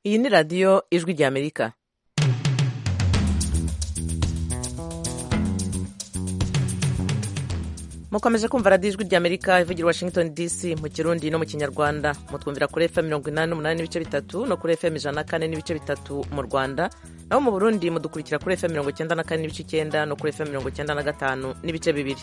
Iyi ni radiyo ijwi ry'Amerika mukomeje kumva radiyo ijwi ry'Amerika ivugira Washington DC mu kirundi no mu kinyarwanda mutwumvira kuri FM mirongo inani n'umunani n'ibice bitatu no kuri FM ijana na kane n'ibice bitatu mu Rwanda naho mu Burundi mudukurikira kuri FM mirongo icyenda na kane n'ibice icyenda no kuri FM mirongo icyenda na gatanu n'ibice bibiri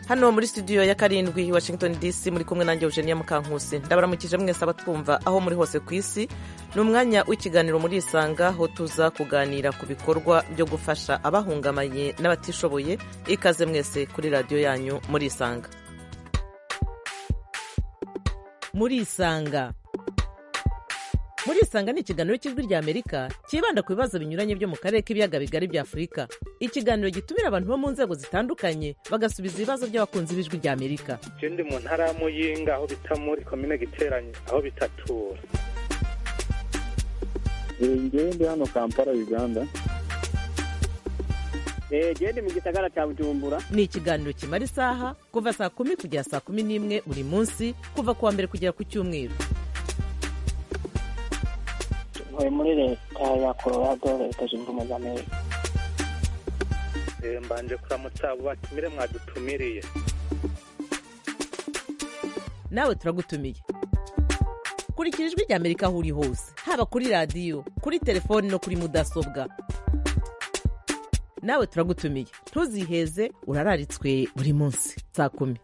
hano muri studio ya karindwi Washington DC muri kumwe nanjye Eugenia Mukankusi ndabaramukije mwese abatwumva aho muri hose ku isi ni umwanya w'ikiganiro muri isanga aho tuza kuganira ku bikorwa byo gufasha abahungamanye n'abatishoboye ikaze mwese kuri radiyo yanyu muri isanga muri isanga muri isanga ni ikiganiro cy'ijwi ry'amerika cyibanda ku bibazo binyuranye byo mu karere k'ibiyaga bigari bya afurika ikiganiro gitumira abantu bo mu nzego zitandukanye bagasubiza ibibazo by'abakunzi b'ijwi ry'amerika icyo ndi mu ntara ya muyinga aho bita muri komine giteranye aho bitatura ngewe ndi hano kampala uganda genda mu gisagara cya bujumbura ni ikiganiro kimara isaha kuva saa kumi kugera saa kumi n'imwe buri munsi kuva ku wa mbere kugera ku cyumweru ntuye muri leta ya colorado leta zunze ubumwe za amerika mbanje kuramutsa abo batumire mwadutumiriye nawe turagutumiye kurikira ijwi ry'amerika aho uri hose haba kuri radiyo kuri telefoni no kuri mudasobwa nawe turagutumiye ntuziheze urararitswe buri munsi saa kumi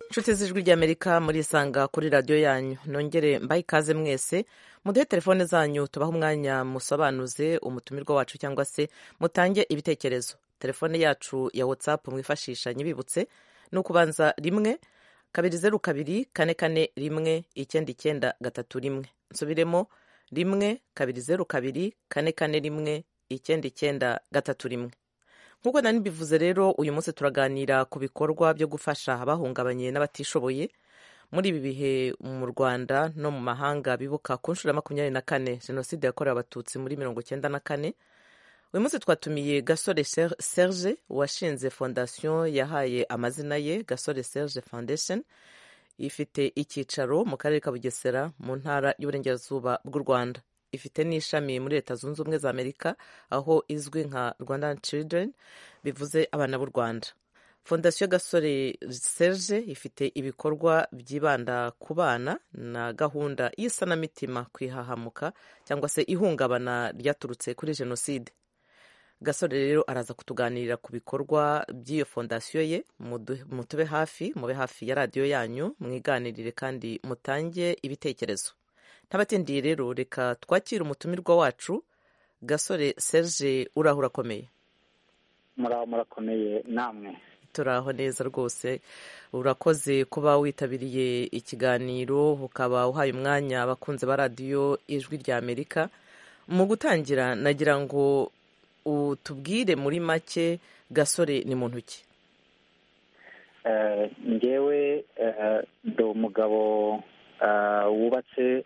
inshuti z'ijwi ry'amerika muri isanga kuri radiyo yanyu nongere mbaye ikaze mwese muduhe telefone zanyu tubahe umwanya musobanuze umutumirwa wacu cyangwa se mutange ibitekerezo telefone yacu ya whatsapp mwifashisha nyibibutse ni ukubanza rimwe kabiri zeru kabiri kane kane rimwe icyenda icyenda gatatu rimwe nsubiremo rimwe kabiri zeru kabiri kane kane rimwe icyenda icyenda gatatu rimwe nk'uko nari mbivuze rero uyu munsi turaganira ku bikorwa byo gufasha abahungabanye n'abatishoboye muri ibi bihe mu rwanda no mu mahanga bibuka ku nshuro ya makumyabiri na kane jenoside yakorewe abatutsi muri mirongo icyenda na kane uyu munsi twatumiye gasore serge washinze fondasiyo yahaye amazina ye gasore serge foundation ifite icyicaro mu karere ka bugesera mu ntara y'uburengerazuba bw'u rwanda ifite n'ishami muri leta zunze ubumwe za amerika aho izwi nka rwandan children bivuze abana b'u rwanda fondasiyo gasore serge ifite ibikorwa byibanda ku bana na gahunda y'isanamitima ku ihahamuka cyangwa se ihungabana ryaturutse kuri jenoside gasore rero araza kutuganirira ku bikorwa by'iyo fondasiyo ye mutube hafi mube hafi ya radiyo yanyu mwiganirire kandi mutange ibitekerezo ntabatindiye rero reka twakire umutumirwa wacu gasore serge uraho urakomeye muraho murakomeye namwe turaho neza rwose urakoze kuba witabiriye ikiganiro ukaba uhaye umwanya abakunzi ba radiyo ijwi ry'amerika mu gutangira nagira ngo utubwire muri make gasore ni muntu ki ngewe ndi umugabo wubatse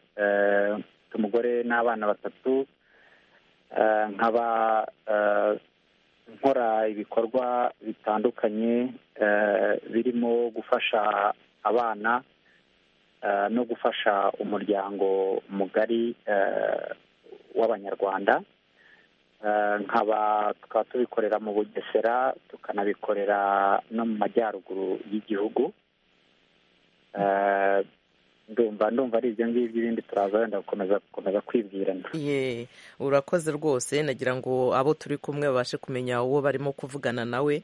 umugore n'abana batatu nkaba nkora ibikorwa bitandukanye birimo gufasha abana no gufasha umuryango mugari w'abanyarwanda nkaba tukaba tubikorera mu bugesera tukanabikorera no mu majyaruguru y'igihugu ndumva ndumva ari ibyo ngibyo ibindi turaza wenda gukomeza gukomeza kwibwirana ye urakoze rwose nagira ngo abo turi kumwe babashe kumenya uwo barimo kuvugana nawe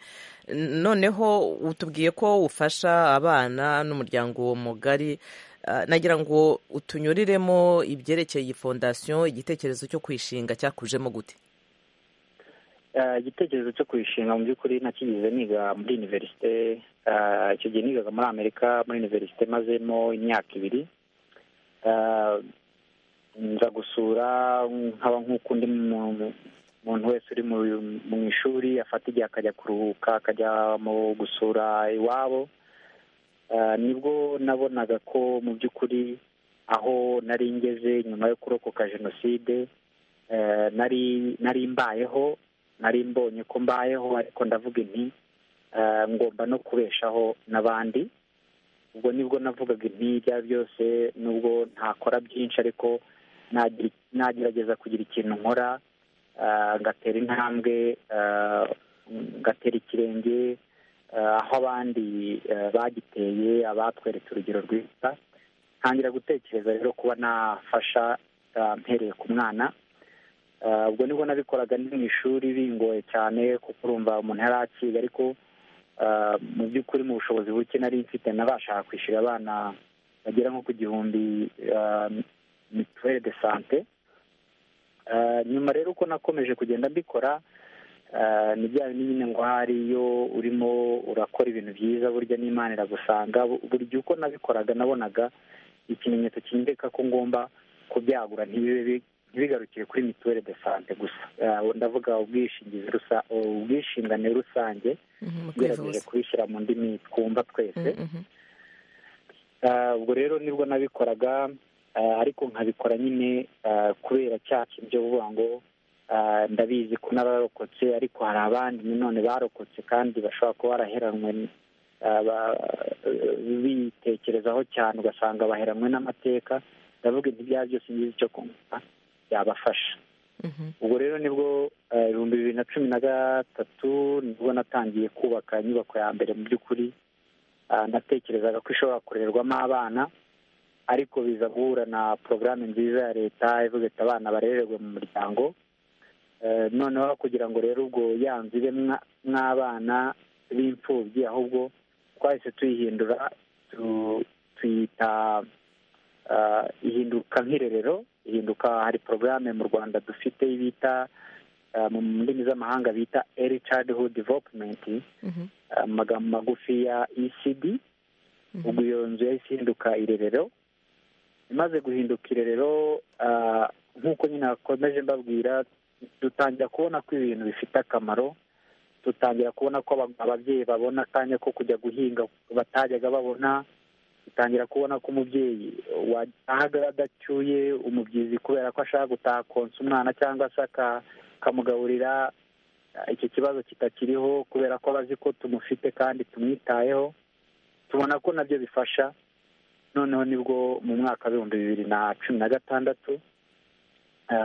noneho utubwiye ko ufasha abana n'umuryango mugari nagira ngo utunyuriremo ibyerekeye iyi fondasiyo igitekerezo cyo kwishinga cyakujemo gute igitekerezo cyo kuyishinga mu by'ukuri nakigize niga muri iniverisite icyo gihe nigaga muri amerika muri iniverisite mazemo imyaka ibiri nza gusura nkaba nk'uko undi muntu wese uri mu ishuri afata igihe akajya kuruhuka akajya mu gusura iwabo nibwo nabonaga ko mu by'ukuri aho nari ngeze nyuma yo kurokoka jenoside nari nari mbayeho nari mbonye ko mbayeho ariko ndavuga inti ngomba no kubeshaho n'abandi ubwo nibwo navugaga intirya byose nubwo ntakora byinshi ariko nagerageza kugira ikintu nkora ngatera intambwe ngatera ikirenge aho abandi bagiteye abatweretse urugero rwiza ntangira gutekereza rero kuba nafasha mpereye ku mwana ubwo nibwo nabikoraga ni mu ishuri bingoye cyane kuko urumva umuntu yari akiga ariko mu by'ukuri mu bushobozi buke nari mfite nabasha kwishyura abana bagera nko ku gihumbi mituweli de sante nyuma rero uko nakomeje kugenda mbikora ni bya bindi nyine ngo hari iyo urimo urakora ibintu byiza burya n'imana iragusanga burya uko nabikoraga nabonaga ikimenyetso kinyereka ko ngomba kubyagura ntibibe ntibigarukire kuri mituweli de sante gusa ndavuga ubwishingizi ubwisungane rusange ugerageje kubishyira mu ndimi twumva twese ubwo rero nibwo nabikoraga ariko nkabikora nyine kubera cya kintu cyo kuvuga ngo ndabizi ko n'abarokotse ariko hari abandi nanone barokotse kandi bashobora kuba baraheranwe bitekerezaho cyane ugasanga baheranwe n'amateka ndavuga ibya byose ngizi icyo kumva yabafasha ubwo rero nibwo ibihumbi bibiri na cumi na gatatu nibwo natangiye kubaka inyubako ya mbere mu by'ukuri natekerezaga ko ishobora kurerwamo abana ariko biza guhura na porogaramu nziza ya leta ivuga ati abana barererwe mu muryango noneho kugira ngo rero ubwo yanzu ibe mw'abana b'imfubyi ahubwo twahise tuyihindura tuyita ihinduka nk'irerero ihinduka hari porogaramu mu rwanda dufite bita mu ndimi z'amahanga bita eri childhood development mu magambo magufi ya ecd ubwo iyo nzu yahise ihinduka irerero imaze guhinduka irerero nk'uko nyine nakomeje mbabwira dutangira kubona ko ibintu bifite akamaro dutangira kubona ko ababyeyi babona akanya ko kujya guhinga batajyaga babona dutangira kubona ko umubyeyi watahaga adacyuye umubyizi kubera ko ashaka gutaha konsa umwana cyangwa se akamugaburira icyo kibazo kitakiriho kubera ko abazi ko tumufite kandi tumwitayeho tubona ko nabyo bifasha noneho nibwo mu mwaka w'ibihumbi bibiri na cumi na gatandatu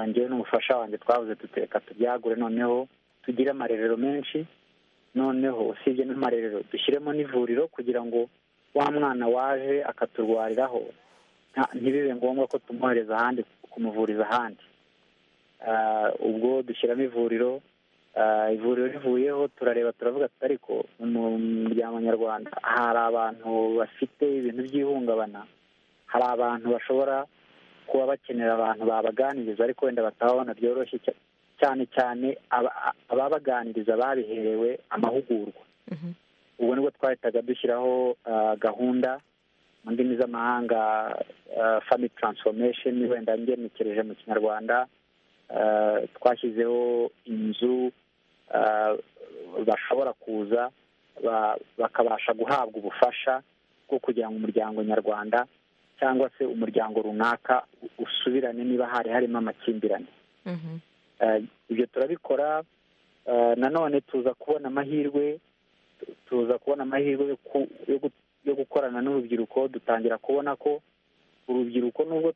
ngewe n'umufasha wanjye twabuze dutereka tubyagure noneho tugire amarerero menshi noneho usibye n'amarerero dushyiremo n'ivuriro kugira ngo wa mwana waje akaturwariraho ntibibe ngombwa ko tumwohereza ahandi kumuvuriza ahandi ubwo dushyiramo ivuriro ivuriro rivuyeho turareba turavuga ati ariko mu muryango nyarwanda hari abantu bafite ibintu by'ihungabana hari abantu bashobora kuba bakenera abantu babaganiriza ariko wenda batababona byoroshye cyane cyane ababaganiriza babiherewe amahugurwa ubwo nibwo twahitaga dushyiraho gahunda mu ndimi z'amahanga family transformation wenda ngenekereje mu kinyarwanda twashyizeho inzu bashobora kuza bakabasha guhabwa ubufasha bwo kugira ngo umuryango nyarwanda cyangwa se umuryango runaka usubirane niba hari harimo amakimbirane ibyo turabikora nanone tuza kubona amahirwe tuza kubona amahirwe yo gukorana n'urubyiruko dutangira kubona ko urubyiruko nubwo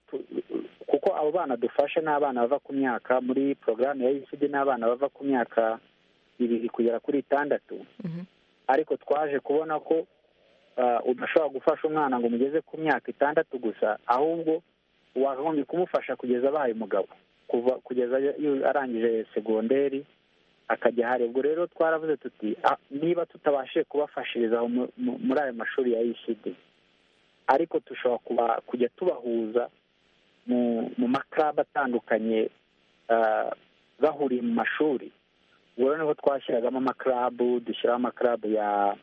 kuko abo bana dufashe ni abana bava ku myaka muri porogaramu ya ecd ni abana bava ku myaka ibiri kugera kuri itandatu ariko twaje kubona ko udashobora gufasha umwana ngo umugeze ku myaka itandatu gusa ahubwo wakagombye kumufasha kugeza abaye umugabo kuva kugeza arangije segonderi akajya ahari ubwo rero twaravuze tuti niba tutabashije kubafashiriza muri ayo mashuri ya ecd ariko dushobora kujya tubahuza mu makaraba atandukanye bahuriye mu mashuri ubwo rero niho twashyiragamo amakarabu dushyiraho amakarabu ya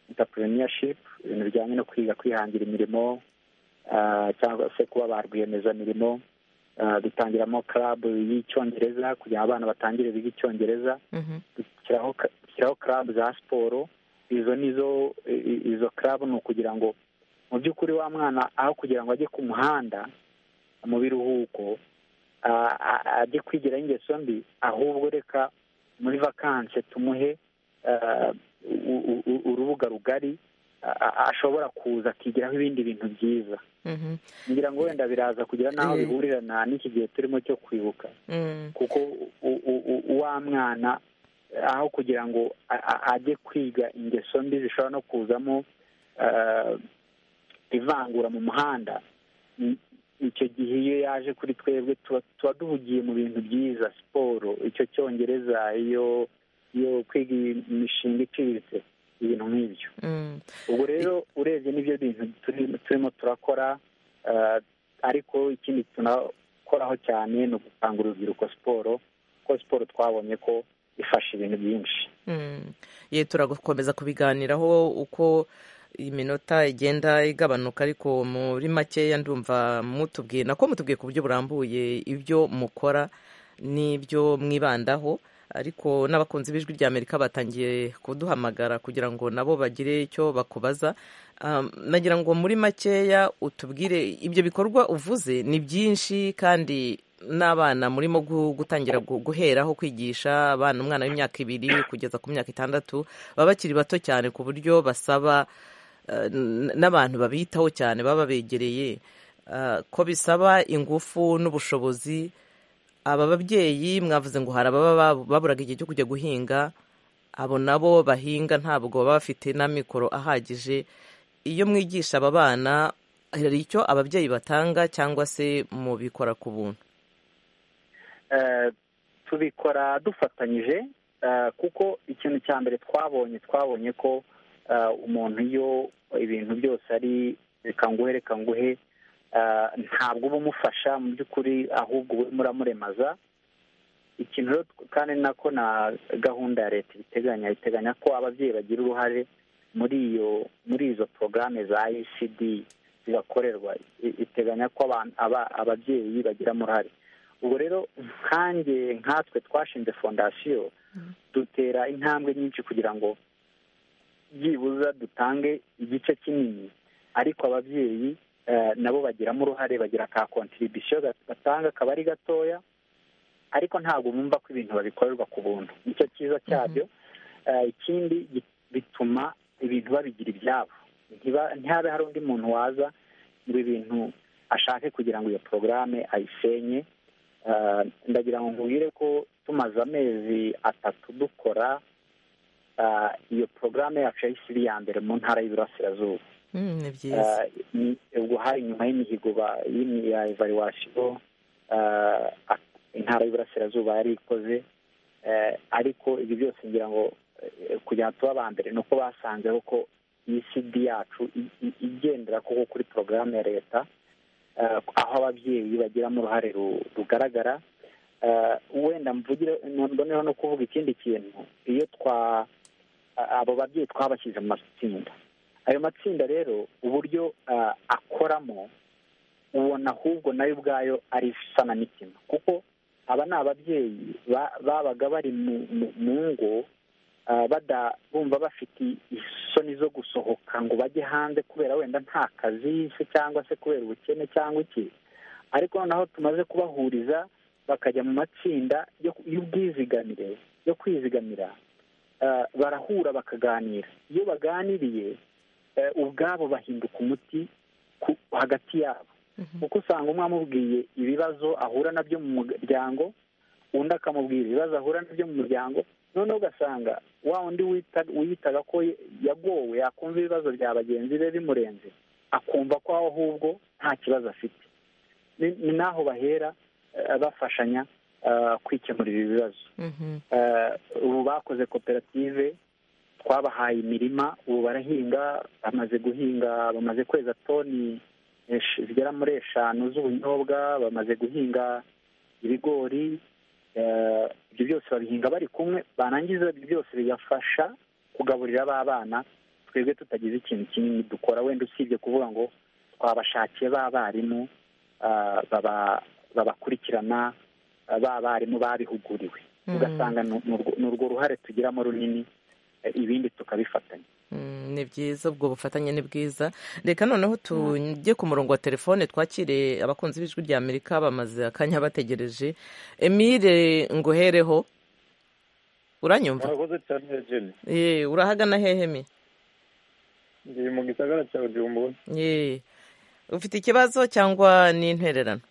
entrepreneurship ibintu bijyanye no kwiga kwihangira imirimo cyangwa se kuba ba rwiyemezamirimo dutangiramo karabu y'icyongereza kugira ngo abana batangire biga icyongereza dushyiraho karabu za siporo izo nizo izo karabu ni ukugira ngo mu by'ukuri wa mwana aho kugira ngo ajye ku muhanda mu biruhuko ajye kwigira ingeso mbi ahubwo reka muri vakanse tumuhe urubuga rugari ashobora kuza akigiraho ibindi bintu byiza Mhm. ngira ngo wenda biraza kugira n'aho Eh. bihurira na n'iki gihe turimo cyo kwibuka Mm. kuko u- u- u- wa mwana aho kugira ngo a- a- ajye kwiga ingeso mbi zishobora no kuzamo eh, ivangura mu muhanda i- icyo gihe iyo yaje kuri twebwe tuba tuba duhugiye mu bintu byiza siporo icyo cyongereza iyo iyo kwiga imishinga iciriritse ibintu nk'ibyo Mm. ubwo rero urebye n'ibyo bintu turi- turimo turakora eh, ariko ikindi tunakoraho cyane ni ugukangura urubyiruko siporo kuko siporo twabonye ko ifasha ibintu byinshi Mm. ye turakomeza kubiganiraho uko iminota igenda igabanuka ariko muri makeya ndumva mutubwiye nako mutubwiye ku buryo burambuye ibyo mukora n'ibyo mwibandaho ariko n'abakunzi b'ijwi rya amerika batangiye kuduhamagara kugira ngo nabo bagire icyo bakubaza Um, nagira ngo muri makeya utubwire ibyo bikorwa uvuze ni byinshi kandi n'abana murimo gu- gutangira gu- guheraho kwigisha abana umwana w'imyaka ibiri kugeza ku myaka itandatu baba bakiri bato cyane ku buryo basaba eh, n- n'abantu babitaho cyane baba babegereye eh, ko bisaba ingufu n'ubushobozi aba babyeyi mwavuze ngo hari ababa babu- baburaga igihe cyo kujya guhinga abo nabo bahinga ntabwo baba bafite n'amikoro ahagije iyo mwigisha aba bana hari icyo ababyeyi batanga cyangwa se mubikora ku buntu Eh, tubikora dufatanyije eh, kuko ikintu cya mbere twabonye twabonye ko eh, umuntu iyo ibintu byose ari reka nguhe reka nguhe eh, ntabwo uba umufasha mu by'ukuri ahubwo uba urimo uramuremaza ikintu rero tw- kandi ni nako na gahunda ya leta ibiteganya iteganya ko ababyeyi bagira uruhare muri iyo muri izo porogaramu za icd zibakorerwa I- iteganya ko abantu- aba- ababyeyi bagiramo uruhare ubwo rero nkanjye nkatwe twashinze fondasiyo dutera intambwe nyinshi kugira ngo byibuza dutange igice kinini ariko ababyeyi eh, nabo bagiramo uruhare bagira ka kontiribisiyo batanga akaba ari gatoya ariko ntabwo bumva ko ibintu babikorerwa ku buntu nicyo cyiza cyabyo Eh, ikindi gi- bituma ibintu babigira ibyabo Ntiba- ntihabe hari undi muntu waza ngo ibintu ashake kugira ngo iyo porogaramu ayisenye Eh, ndagira ngo nkubwire ko tumaze amezi atatu dukora eh, iyo porogaramu yacu yahise ya mbere mu ntara y'Iburasirazuba Mm, ni byiza Eh, ni- ubwo hari nyuma y'imihigo ba- y'imi- ya evaluation eh, ak- intara y'Iburasirazuba yari ikoze eh, ariko ibi byose ngira ngo eh, kugira ngo tube aba mbere ni uko basanzeho ko ECD yacu i- i- igendera koko kuri porogaramu ya leta eh, aho ababyeyi bagiramo uruhare ru- rugaragara Eh, wenda mvugire mboneho no kuvuga ikindi kintu iyo twa a- abo babyeyi twabashyize mu matsinda ayo matsinda rero uburyo ah, akoramo ubona ahubwo nayo ubwayo ari isanamitima kuko aba ni ababyeyi ba- babaga bari mu- mu- mu ngo ah, bada- bumva bafite isoni zo gusohoka ngo bajye hanze kubera wenda nta kazi se cyangwa se kubera ubukene cyangwa iki ariko noneho tumaze kubahuriza bakajya mu matsinda yo- y'ubwizigamire yo kwizigamira eh, barahura bakaganira iyo baganiriye eh, ubwabo bahinduka umuti ku- hagati yabo kuko usanga umwe amubwiye ibibazo ahura nabyo mu muryango undi akamubwira ibibazo ahura nabyo mu muryango noneho ugasanga wa wundi wita- wiyitaga ko yagowe yakumva ibibazo bya bagenzi be bimurenze akumva ko aho ahubwo nta kibazo afite ni ni n'aho bahera eh, bafashanya eh, kwikemurira ibibazo Mhm. Eh, ubu bakoze koperative twabahaye imirima ubu barahinga bamaze guhinga bamaze kweza toni esh- zigera muri eshanu z'ubunyobwa bamaze guhinga ibigori Eh, ibyo byose babihinga bari kumwe barangiza ibyo byose bigafasha kugaburira ba bana twebwe tutagize ikintu kinini dukora wenda usibye kuvuga ngo twabashakiye ba barimu ah, baba- babakurikirana ah, ba barimu babihuguriwe Mhm. ugasanga ni urwo- ni urwo ruhare tugiramo runini eh, ibindi tukabifatanya Mm, ni byiza ubwo bufatanye ni bwiza reka noneho tujye ku murongo wa telefone twakire abakunzi b'ijwi rya amerika bamaze akanya bategereje emile nguhereho uranyumva murakoze cyane jeni Eh, urahagana hehe mi ndi mu gisagara cya bujumbura Yee. ufite ikibazo cyangwa ni intererano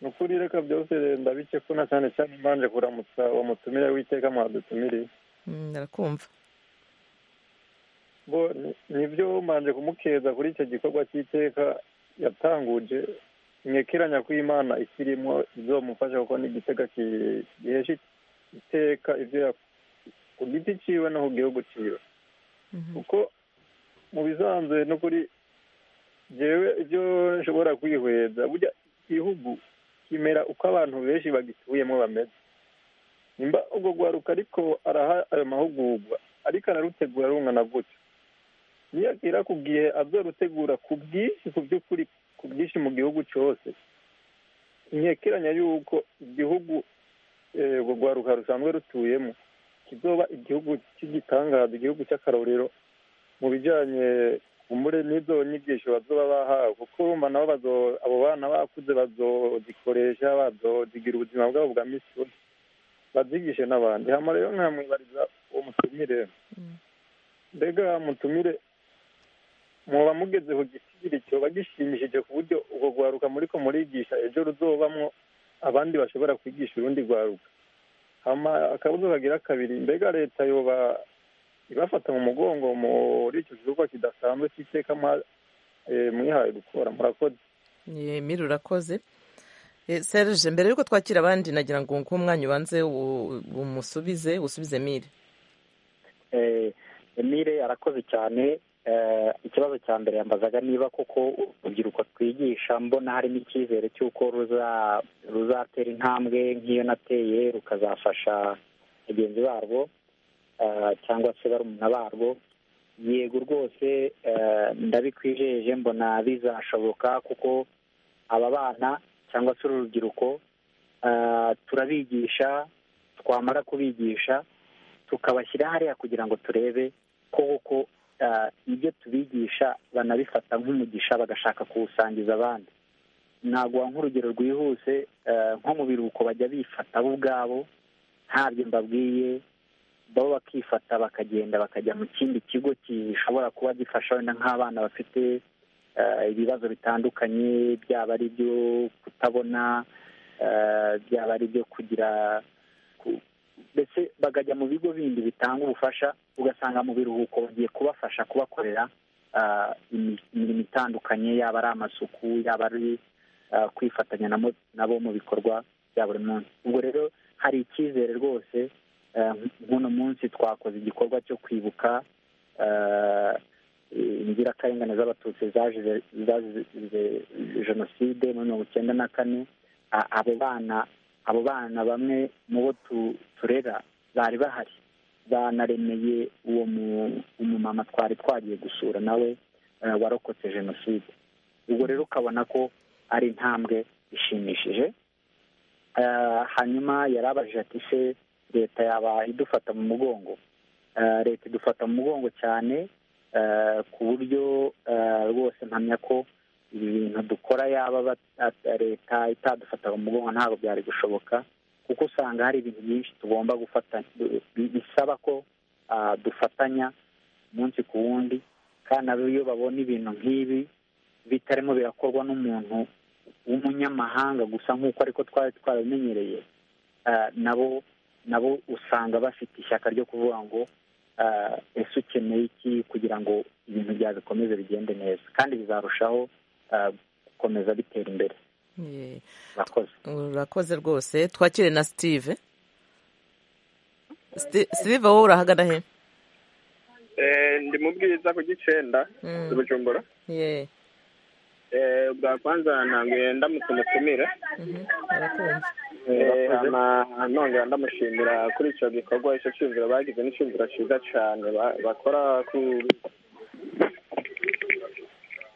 ni ukuri reka byose ndabike ko na cyane cyane mbanje kuramutsa uwo mutumire w'iteka mwadutumiriye Mm, ndakumva bo ni- nibyo mbanje kumukeza kuri icyo gikorwa cy'iteka yatanguje mwekeranya ko imana ikirimo izomufasha kuko ni igitega ki- gihesha iteka ibyo yak- ku giti ciwe no ku gihugu ciwe Mhm. kuko mu bisanzwe no kuri jewe ibyo nshobora kwihweza burya igihugu kimera uko abantu benshi bagituyemo bameze nimba ubwo rwaruka ariko araha ayo mahugurwa ariko ararutegura rungana gutyo niyagera ku gihe azorutegura ku bwinshi ku by'ukuri ku bwinshi mu gihugu cyose ntekeranya yuko igihugu eh, urwo rwaruka rusanzwe rutuyemo kizoba igihugu cy'igitangaza igihugu cy'akarorero mu bijyanye umure n'izo nyigisho bazoba bahawe kuko urumva nabo bazo- abo bana bakuze bazozikoresha bazozigira ubuzima bwabo bwa misi yose bazigishe n'abandi hano rero nkamwibariza uwo mutumire mbega mutumire muba mugeze ku gisigiri cyoba gishimishije ku buryo urwo rwaruka muriko murigisha ejo ruzobamwo abandi bashobora kwigisha urundi rwaruka hama akabuzo kagira kabiri mbega leta yoba ibafata mu mugongo muri icyo gikorwa kidasanzwe cy'iteka mwa- eh, mwihaye gukora murakoze yemira urakoze Eh, serge mbere yuko twakira abandi nagira ngo nguhe umwanya ubanze u- umusubize usubize mire Eh, Emile arakoze cyane Eh, ikibazo cya mbere yambazaga niba koko urubyiruko twigisha mbona harimo icyizere cy'uko ruza- ruzatera intambwe nk'iyo nateye rukazafasha bagenzi barwo eh, cyangwa se barumuna barwo yego rwose eh, ndabikwijeje mbona bizashoboka kuko aba bana cyangwa se uru rubyiruko eh, turabigisha twamara kubigisha tukabashyira hariya kugira ngo turebe ko koko ah, ibyo tubigisha banabifata nk'umugisha bagashaka kuwusangiza abandi naguha nk'urugero rwihuse ah, nko mu biruhuko bajya bifata bo ubwabo ntabyo mbabwiye bo bakifata bakagenda bakajya mu kindi kigo gishobora kuba gifasha wenda nk'abana bafite ah, ibibazo bitandukanye byaba ari ibyo kutabona ah, byaba ari ibyo kugira ku- ndetse bakajya mu bigo bindi bitanga ubufasha ugasanga mu biruhuko bagiye kubafasha kubakorera ah, imi- imirimo itandukanye yaba ari amasuku yaba ari ah, kwifatanya na mo- nabo mu bikorwa bya buri munsi ubwo rero hari icyizere rwose ah, nk'uno munsi twakoze igikorwa cyo kwibuka ah, inzirakarengane z'abatutsi zazize zazize jenoside muri mirongo icyenda na kane a- abo bana abo bana bamwe mu bo tu- turera bari bahari banaremeye uwo mu- umumama twari twagiye gusura nawe eh, warokotse jenoside ubwo rero ukabona ko ari intambwe ishimishije Eh, hanyuma yarabajije ati se leta yaba idufata mu mugongo Eh, leta idufata mu mugongo cyane eh, ku buryo eh, rwose mpamya ko ibi bintu dukora yaba bat- at- leta itadufata mu mugongo ntabwo byari gushoboka kuko usanga hari ibintu byinshi tugomba gufatanya bi- bisaba ko ah, dufatanya umunsi ku wundi kandi nabo iyo babona ibintu nk'ibi bitarimo birakorwa n'umuntu w'umunyamahanga gusa nk'uko ariko twari twarabimenyereye ah, nabo nabo usanga bafite ishyaka ryo kuvuga ngo ah, ese ukeneye iki kugira ngo ibintu byawe bikomeze bigende neza kandi bizarushaho ah, gukomeza bitera imbere Yee. murakoze urakoze rwose twakire na sitive sitive wowe urahagana he ndi mu bwiza ku gicenda Mm. i bujumbura Yee. Eh, bwa kwanza ntanguye ndamutse umutumire Mhm. Arakumva. Eh, hama nongera ndamushimira kuri icyo gikorwa icyo cyumviro bagize n'icyumviro cyiza cyane ba- bakora ku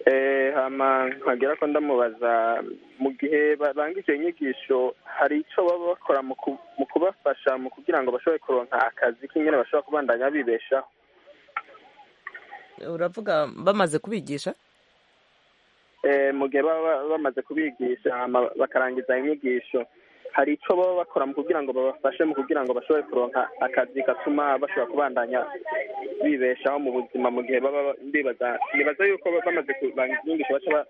Eh, hama nkagera ko ndamubaza mu gihe banga icyo nyigisho hari icyo baba bakora mu ku- mu kubafasha mu kugira ngo bashobore kuronka akazi k'ingene bashobora kubandanya bibeshaho uravuga bamaze kubigisha Eh, mu gihe baba bamaze kubigisha hama bakarangiza inyigisho hari icyo baba bakora mu kugira ngo babafashe mu kugira ngo bashobore kuronka akazi gatuma bashobora kubandanya bibeshaho mu buzima mu gihe baba bibaza nibaza yuko bamaze kubangisha baca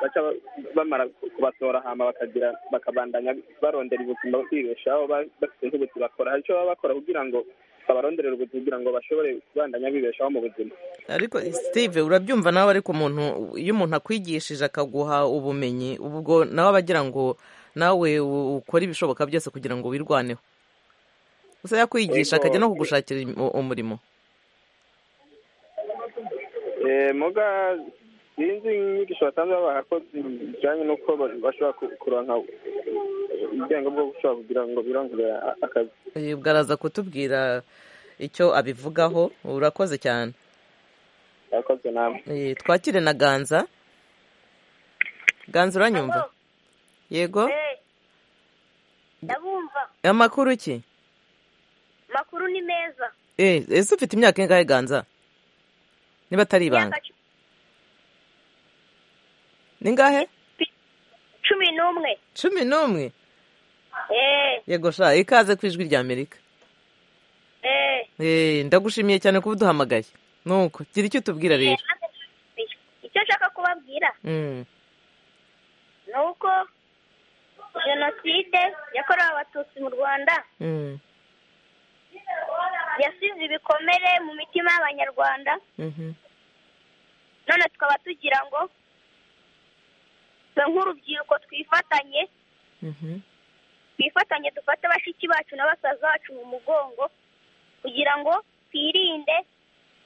baca bamara kubatora hama bakagira bakabandanya barondera ubuzima bibeshaho bafite nk'ubuzi bakora hari icyo baba bakora kugira ngo babaronderera ubuzima kugira ngo bashobore kubandanya bibeshaho mu buzima ariko steve urabyumva nawe ariko umuntu iyo umuntu akwigishije akaguha ubumenyi ubwo nawe aba agira ngo nawe ukore ibishoboka byose kugira ngo wirwaneho gusa yakwigisha akajya no kugushakira umurimo muga sinzi inyigisho basanzwe babaha ko bijyanye n'uko bashobora kuronka ubwenge bwo gushobora kugira ngo birongere akazi uyu bwaraza kutubwira icyo abivugaho urakoze cyane urakoze nawe twakire na ganza ganza uranyumva yego ndabumva amakuru ki amakuru ni meza ese ufite imyaka ingahe ganza niba atari ibanga ni ngahe cumi n'umwe cumi n'umwe yego sha ikaze ku ijwi rya amerika ndagushimiye cyane kuba uduhamagaye nuko gira icyo utubwira rero icyo nshaka kubabwira ni uko jenoside yakorewe abatutsi mu rwanda yasize ibikomere mu mitima y'abanyarwanda none tukaba tugira ngo nk'urubyiruko twifatanye twifatanye dufate abashiki bacu n'abasaza bacu mu mugongo kugira ngo twirinde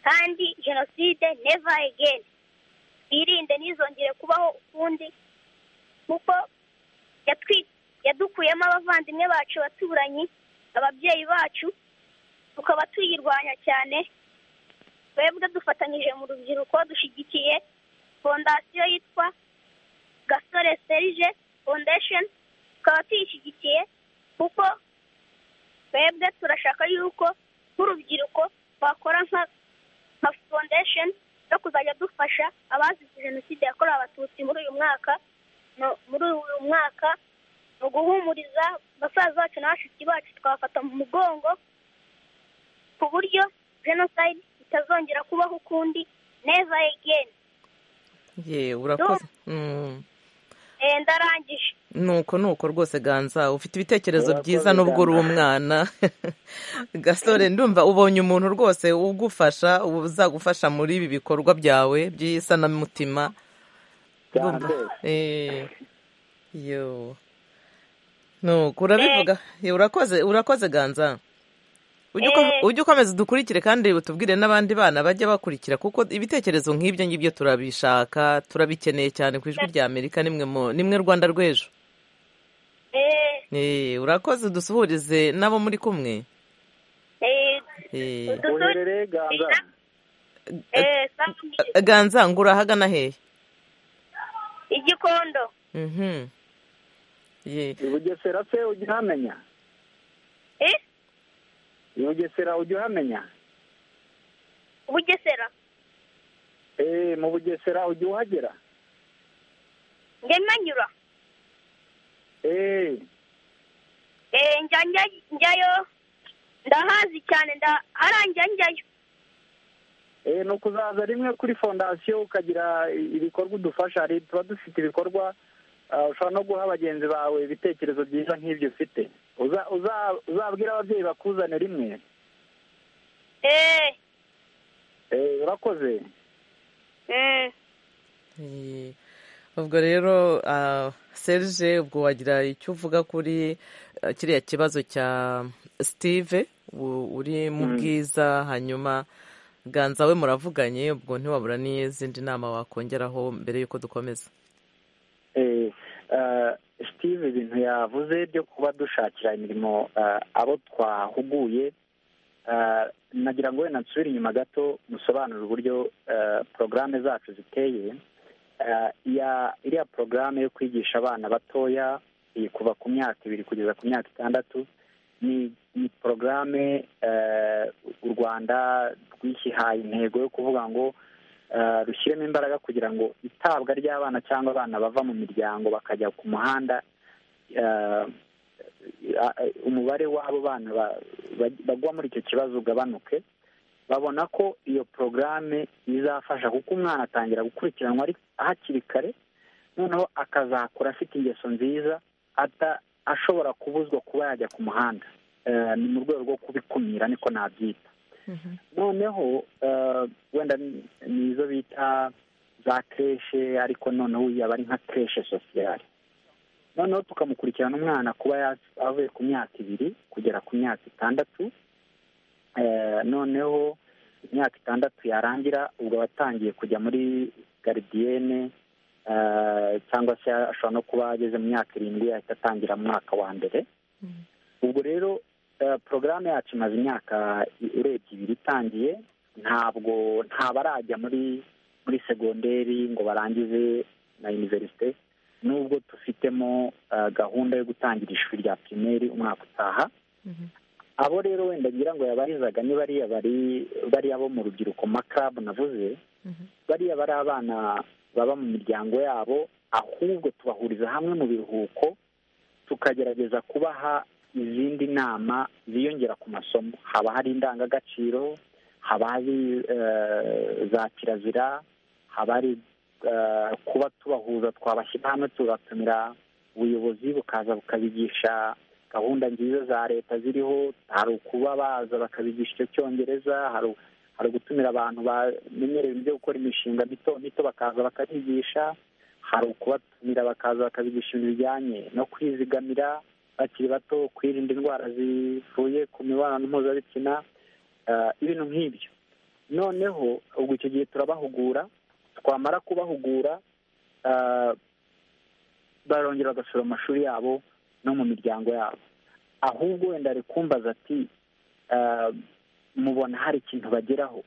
kandi jenoside neva egeni twirinde ntizongere kubaho ukundi kuko yadukuyemo abavandimwe bacu baturanyi ababyeyi bacu tukaba tuyirwanya cyane twebwe dufatanyije mu rubyiruko dushyigikiye fondasiyo yitwa gasore serije fondesheni tukaba tuyishyigikiye kuko twebwe turashaka yuko nk'urubyiruko twakora nka fondesheni yo kuzajya dufasha abazize jenoside yakorewe abatutsi muri uyu mwaka muri uyu mwaka ni uguhumuriza basaza bacu n'abashiki bacu tukabafata mu mugongo ku buryo jenoside itazongera kubaho ukundi neza egeni yewe urakoze ndarangije nuko nuko rwose ganza ufite ibitekerezo byiza nubwo uri umwana gasore ndumva ubonye umuntu rwose ugufasha uzagufasha muri ibi bikorwa byawe by'isanamutima nuko urabivuga urakoze urakoze ganza ujye ukomeza udukurikire kandi utubwire n'abandi bana bajya bakurikira kuko ibitekerezo nk'ibyo ngibyo turabishaka turabikeneye cyane ku ijwi rya amerika nimwe rwanda rw'ejo urakoze dusuhurize n'abo muri kumwe ganza ngo urahagana hehe igikondo bugesera se ujya uhamenya bugesera ujya uhamenya bugesera eee mu bugesera ujya uhagera njya mpanyura eee eee njya njyayo ndahazi cyane ndaharangira njyayo eee ni ukuzaza rimwe kuri fondasiyo ukagira ibikorwa udufasha hari tuba dufite ibikorwa ushobora no guha bagenzi bawe ibitekerezo byiza nk'ibyo ufite uzabwira ababyeyi bakuzane rimwe urakoze ubwo rero serge ubwo wagira icyo uvuga kuri kiriya kibazo cya sitive uri mu bwiza hanyuma ganza we muravuganye ubwo ntiwabura n'izindi nama wakongeraho mbere y'uko dukomeza steve ibintu yavuze byo kuba dushakira imirimo abo twahuguye nagira ngo wenda nsubire inyuma gato musobanure uburyo porogaramu zacu ziteye iriya porogaramu yo kwigisha abana batoya kuva ku myaka ibiri kugeza ku myaka itandatu ni porogaramu u rwanda rwishyihaye intego yo kuvuga ngo rushyiremo imbaraga kugira ngo itabwa ry'abana cyangwa abana bava mu miryango bakajya ku muhanda umubare w'abo bana bagwa muri icyo kibazo ugabanuke babona ko iyo porogaramu izafasha kuko umwana atangira gukurikiranwa hakiri kare noneho akazakura afite ingeso nziza ashobora kubuzwa kuba yajya ku muhanda ni mu rwego rwo kubikumira niko nabyita noneho wenda ni izo bita za kreshe ariko noneho yaba ari nka kreshe sosiyali noneho tukamukurikirana umwana kuba avuye ku myaka ibiri kugera ku myaka itandatu noneho imyaka itandatu yarangira ubwo aba atangiye kujya muri garidiyene cyangwa se ashobora no kuba ageze mu myaka irindwi ahita atangira mu mwaka wa mbere ubwo rero porogaramu yacu imaze imyaka urebye ibiri itangiye ntabwo ntabarajya muri muri segonderi ngo barangize na iniverisite nubwo dufitemo gahunda yo gutangira ishuri rya pirimeri umwaka utaha abo rero wenda ngira ngo yabarizaga ni bariya bariya bo mu rubyiruko makabu navuze bariya bari abana baba mu miryango yabo ahubwo tubahuriza hamwe mu biruhuko tukagerageza kubaha izindi nama ziyongera ku masomo haba hari indangagaciro haba hari za kirazira haba hari kuba tubahuza twabashyira hamwe tubatumira ubuyobozi bukaza bukabigisha gahunda nziza za leta ziriho hari ukuba baza bakabigisha icyo cyongereza hari ugutumira abantu bamenyereye ibyo gukora imishinga mito mito bakaza bakabigisha hari ukubatumira bakaza bakabigisha ibintu bijyanye no kwizigamira bakiri bato kwirinda indwara zivuye ku mibonano mpuzabitsina ibintu nk'ibyo noneho ubwo icyo gihe turabahugura twamara kubahugura barongera bagasura amashuri yabo no mu miryango yabo ahubwo wenda ari kumbaza ati mubona hari ikintu bageraho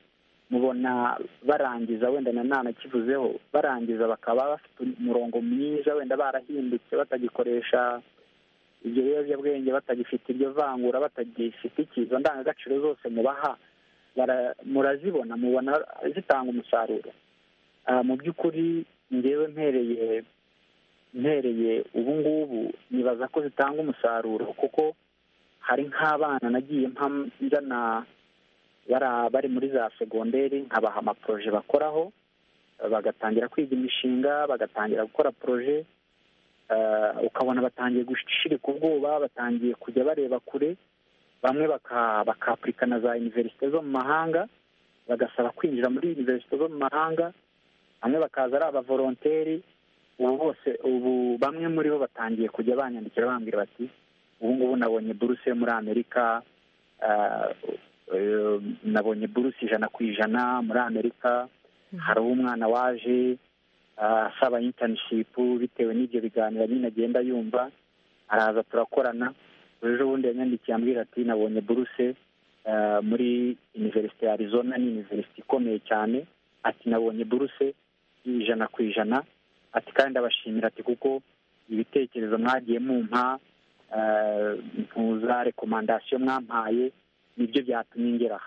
mubona barangiza wenda na nana kivuzeho barangiza bakaba bafite umurongo mwiza wenda barahindutse batagikoresha ibyo biyobyabwenge batagifite iryo vangura batagifite ikizo ndangagaciro zose mubaha murazibona mubona zitanga umusaruro mu by'ukuri ngewe mpereye mpereye ubu ngubu nibaza ko zitanga umusaruro kuko hari nk'abana nagiye njyana bari muri za segonderi nkabaha amaporoje bakoraho bagatangira kwiga imishinga bagatangira gukora poroje ukabona batangiye gushirika ubwoba batangiye kujya bareba kure bamwe bakapurika na za iniverisite zo mu mahanga bagasaba kwinjira muri iniverisite zo mu mahanga bamwe bakaza ari abavoronteri ubu bose ubu bamwe muri bo batangiye kujya banyandikira bambwira bati ubu ngubu nabonye buruse yo muri amerika nabonye buruse ijana ku ijana muri amerika hari umwana waje asaba intanishipu bitewe n'ibyo biganiro nyine agenda yumva araza turakorana ejo bundi yanyandikiye ambwira ati nabonye buruse muri iniverisite ya arizona ni iniverisite ikomeye cyane ati nabonye buruse y'ijana ku ijana ati kandi abashimira ati kuko ibitekerezo mwagiye mumpa ntuza rekomandasiyo mwampaye nibyo byatumye ngera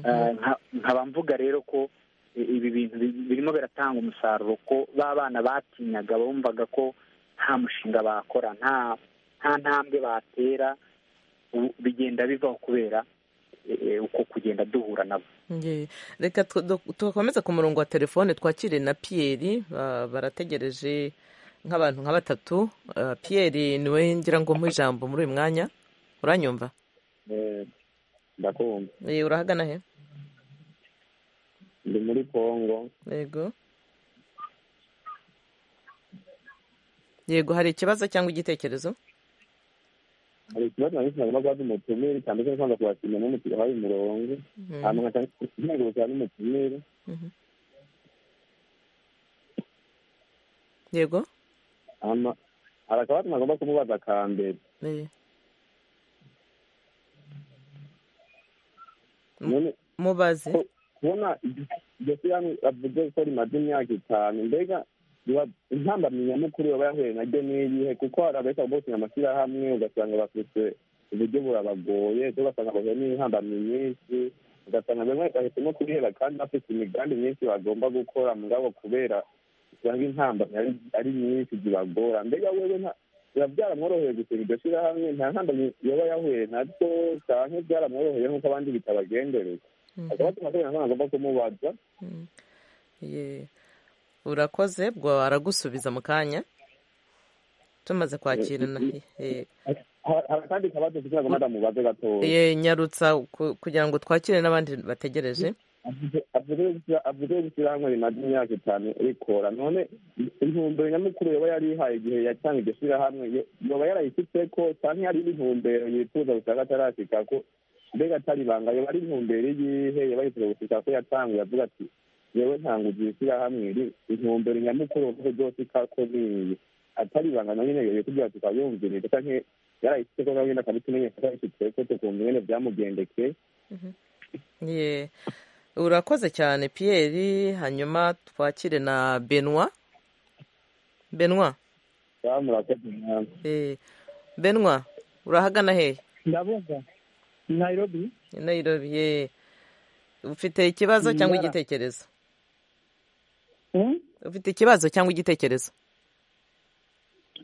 aha nkaba mvuga rero ko ibi bintu birimo biratanga umusaruro ko ba bana batinyaga bumvaga ko nta mushinga bakora nta nta ntambwe batera bigenda bivaho kubera uko kugenda duhura nabo reka tugakomeza ku murongo wa telefone twakire na piyeri barategereje nk'abantu nka batatu piyeri niwe ngira ngo mu ijambo muri uyu mwanya uranyumva ndakumva urahagana he ndi muri kongo yego yego hari ikibazo cyangwa igitekerezo hari ikibazo na gitsina gomba guhabwa umutumire cyanditse kwanza kubashimira n'umukiriya wahaye umurongo ahantu nkazengurutsa n'umutumire yego hari akabazo nagomba kumubaza ka mbere mubaze kubona iryo shyirahamwe bavuze ko rimaze imyaka itanu mbega intambamyi nyamukuru baba yahuye naryo ni iyihe kuko hari abahita bose amashyirahamwe ugasanga bafite uburyo burabagoye ugasanga bahuye n'intambamyi nyinshi ugasanga bamwe bahisemo kubihera kandi bafite imigambi myinshi bagomba gukora mugabo kubera usanga intambamyi ari nyinshi zibagora mbega wewe biba byaramworoheye gusenga iryo shyirahamwe nta ntambamyi yaba yahuye naryo cyane byaramworoheye nk'uko abandi bitabagendereye akaba atuma kubera ntabwo agomba kumubaza urakoze bwo aragusubiza mu kanya tumaze kwakirana hari akandi kabazo kugira ngo madamubaze gatoya nyarutsa kugira ngo twakire n'abandi bategereje avuze ishyirahamwe rimaze imyaka itanu rikora none intumbero nyamukuru yaba yari ihaye igihe yatanga iryo shyirahamwe yaba yarayifite ko cyane hari n'intumbero yifuza gusanga atarashyika ko mbega atari ibanga yaba ari intumbero yihe yaba yifuza gushyika ko yatanguye avuga ati yewe ntanguze iri shyirahamwe intumbero nyamukuru mvuze byose ko niyi atari ibanga na nyine yoye kugira tukaba yumvirinze cyane yarayifite ko nawe nyine akabitumenyesha ko yayifite ko tukumva nyine byamugendekeye urakoze cyane Pierre hanyuma twakire na benwa benwa benwa urahagana hehe ndabuga nayirobi nayirobi ye ufite ikibazo cyangwa igitekerezo ufite ikibazo cyangwa igitekerezo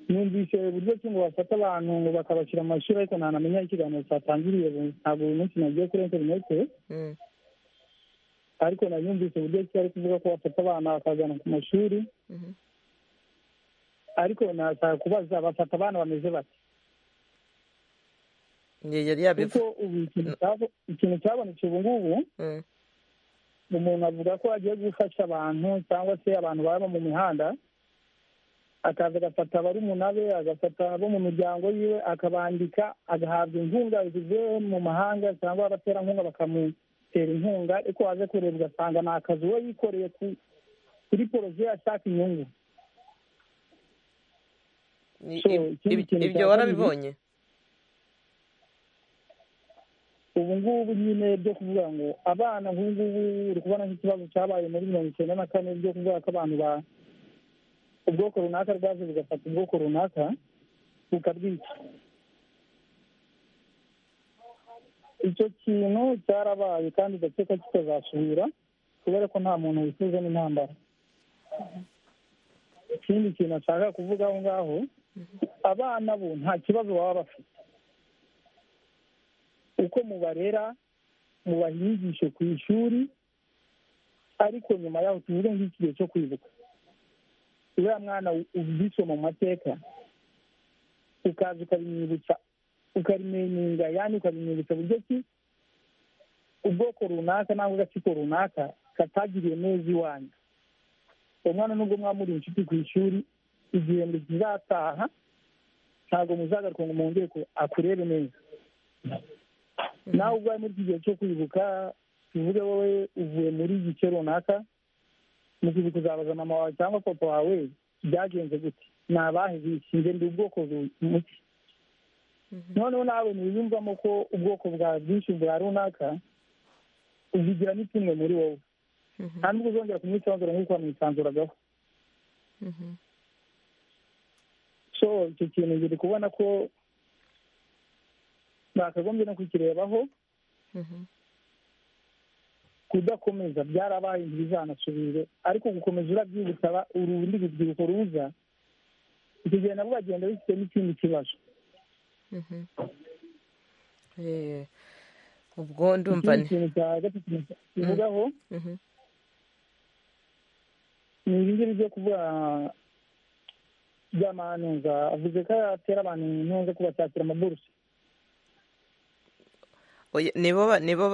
numvise uburyo ki ngo bafata abantu ngo bakabashyira mu mashuri ariko ntanamenya ikiganiro cyatangiriye ntabwo uyu munsi nagiye kuri interinete ariko nayumvise uburyo ki ari kuvuga ko bafata abana bakazana ku mashuri ariko nashaka kubaza bafata abana bameze bate kuko ubu ikintu cyabonetse ubu ngubu umuntu avuga ko agiye gufasha abantu cyangwa se abantu baba mu mihanda akaza agafata barumuna be agafata abo mu miryango yiwe akabandika agahabwa inkunga zivuye mu mahanga cyangwa abaterankunga bakamuha kumutera inkunga ariko waje kureba ugasanga ni akazi uba yikoreye kuri poroje ashaka inyungu ibyo warabibonye ubu ngubu nyine byo kuvuga ngo abana nk'ubu ngubu uri kubona nk'ikibazo cyabaye muri mirongo icyenda na kane byo kuvuga ko abantu ba ubwoko runaka bwaje bugafata ubwoko runaka bukabwica icyo kintu cyarabaye kandi ndakeka kitazasubira kubera ko nta muntu wifuza n'intambara ikindi kintu ashaka kuvuga aho ngaho abana bo nta kibazo baba bafite uko mubarera mubaha inyigisho ku ishuri ariko nyuma yaho tuvuge nk'ikigihe cyo kwibuka uriya mwana ubwiswe mu mateka ukaza ukabimwibutsa ukarimeninga yani ukabimwibutsa buryo ki ubwoko runaka nangwa agatsiko runaka katagiriye neza iwanyu umwana nubwo mwamuri inshuti ku ishuri igihembwe kizataha ntabwo muzagaruka ngo mwongere akurebe neza nawe ubwawe muri iki gihe cyo kwibuka tuvuge wowe uvuye muri igice runaka mu gihe kuzabaza mama wawe cyangwa papa wawe byagenze gute ni abahe bishinge ndi ubwoko muke noneho nawe ntibiyumvamo ko ubwoko bwa bwinshi bwa runaka uzigira n'ikimwe muri wowe nta nubwo uzongera kumwisanzura nk'uko wamwisanzuragaho so icyo kintu ngiri kubona ko bakagombye no kukirebaho kudakomeza byarabaye ntibizanasubire ariko gukomeza urabyibutsa urundi rubyiruko ruza icyo gihe nabwo bagenda bifite n'ikindi kibazo ubwo ndumva ni ikintu cya gatatu kivugaho ni ibi ngibi byo kuvuga by'amantuza avuze ko atera abantu intunze kubashakira amaburusi nibo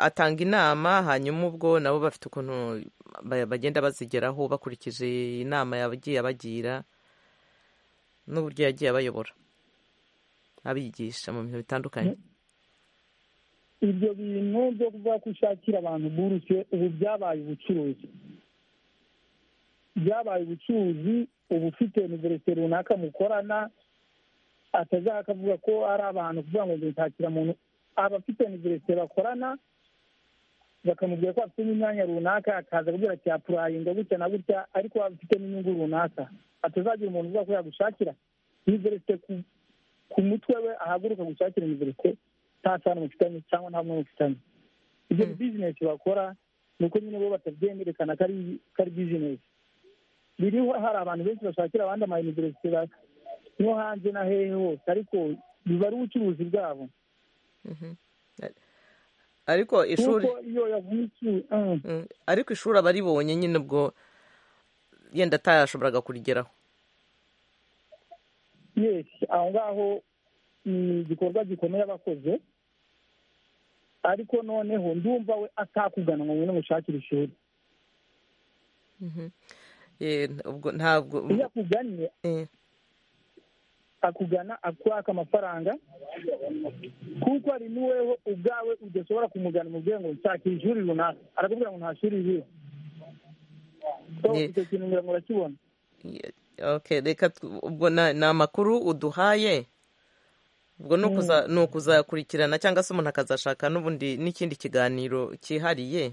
atanga inama hanyuma ubwo nabo bafite ukuntu bagenda bazigeraho bakurikije inama yagiye abagira n'uburyo yagiye abayobora abigisha mu bintu bitandukanye ibyo bintu byo kuvuga ko ushakira abantu buruse ubu byabaye ubucuruzi byabaye ubucuruzi uba ufite univerisite runaka mukorana atazajya akavuga ko ari abantu kuvuga ngo nshakira muntu aba afite univerisite bakorana bakamubwira ko afite n'imyanya runaka akaza kubwira ati yapurayinga gutya na gutya ariko waba ufite n'inyungu runaka atazagira umuntu uvuga ko yagushakira univerisite ku mutwe we ahaguruka gushakira imiverite nta sano mufitanye cyangwa nta mwanya mufitanye ibyo bizinesi bakora ni uko nyine bo batabyemerekana ko ari bizinesi biriho hari abantu benshi bashakira abandi amayuniverisite no hanze na hehe hose ariko biba ari ubucuruzi bwabo ariko ishuri iyo yavunikiye ariko ishuri aba aribonye nyine ubwo yenda atayashoboraga kurigeraho yesi aho ngaho ni igikorwa gikomeye abakoze ariko noneho ndumva we atakugana ngo ngwino mushakire ishuri ubwo ntabwo iyo akugannye akugana akwaka amafaranga kuko ari n'uweho ubwawe udashobora kumugana mu bwenge ngo nshakira ishuri runaka arakubwira ngo nta shuri ririho icyo kintu ngira ngo urakibona reka ubwo ni amakuru uduhaye ubwo ni ukuzakurikirana cyangwa se umuntu akazashaka n'ubundi n'ikindi kiganiro cyihariye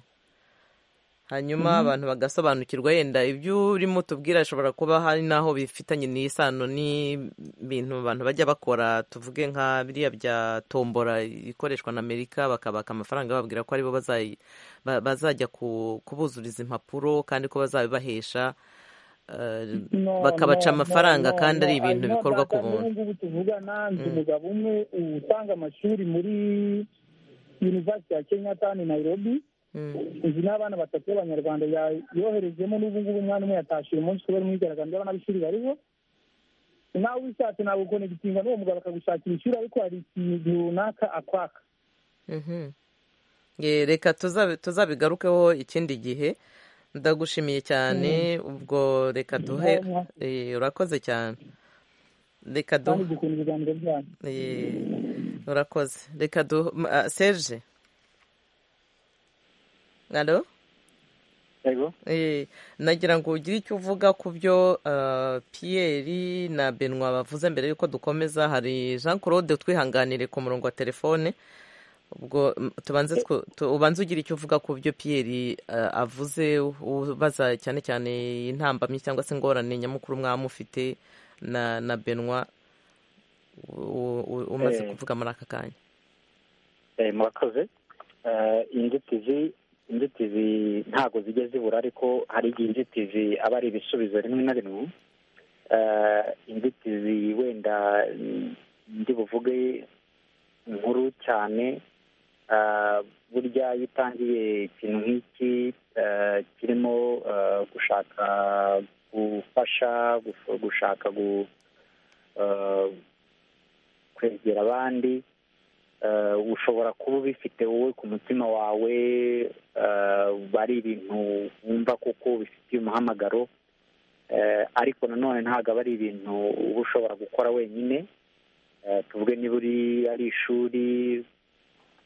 hanyuma abantu bagasobanukirwa yenda ibyo urimo tubwira bishobora kuba hari n'aho bifitanye n'isano n'ibintu abantu bajya bakora tuvuge nka biriya bya tombora ikoreshwa na amerika bakabaka amafaranga bababwira ko aribo bazajya kubuzuriza impapuro kandi ko bazabibahesha bakabaca amafaranga kandi ari ibintu bikorwa ku buntu ngubu tuvugana nzi umugabo umwe utanga amashuri muri yunivasiti ya kenyatani nayirobi izi ni abana batatu b'abanyarwanda yoherejemo n'ubu ngubu umwana umwe yatashyira umunsi kubera imyigaragambyo y'abana b'ishuri bariho nawe ubishatse ntabwo ukonegitinga n'uwo mugabo akagushakira ishuri ariko hari ikintu runaka akwaka reka tuzabigarukeho ikindi gihe ndagushimiye cyane ubwo reka duhe urakoze cyane reka duhe urakoze reka duhe serge alo nagira ngo ugire icyo uvuga ku byo piyeri na benwa bavuze mbere y'uko dukomeza hari jean claude twihanganire ku murongo wa telefone ubwo tubanze ubanze ugira icyo uvuga ku byo piyeri avuze ubaza cyane cyane intambamyi cyangwa se ingorane nyamukuru mwamufite na benwa umaze kuvuga muri aka kanya murakoze inzitizi inzitizi ntabwo zijya zibura ariko hari igihe inzitizi aba ari ibisubizo rimwe na rimwe inzitizi wenda ndi buvuge nkuru cyane burya iyo utangiye ikintu nk'iki kirimo gushaka gufasha gushaka kwegera abandi ushobora kuba ubifite wowe ku mutima wawe bari ibintu wumva kuko bifitiye umuhamagaro ariko nanone ntabwo aba ari ibintu uba ushobora gukora wenyine tuvuge niba uri ari ishuri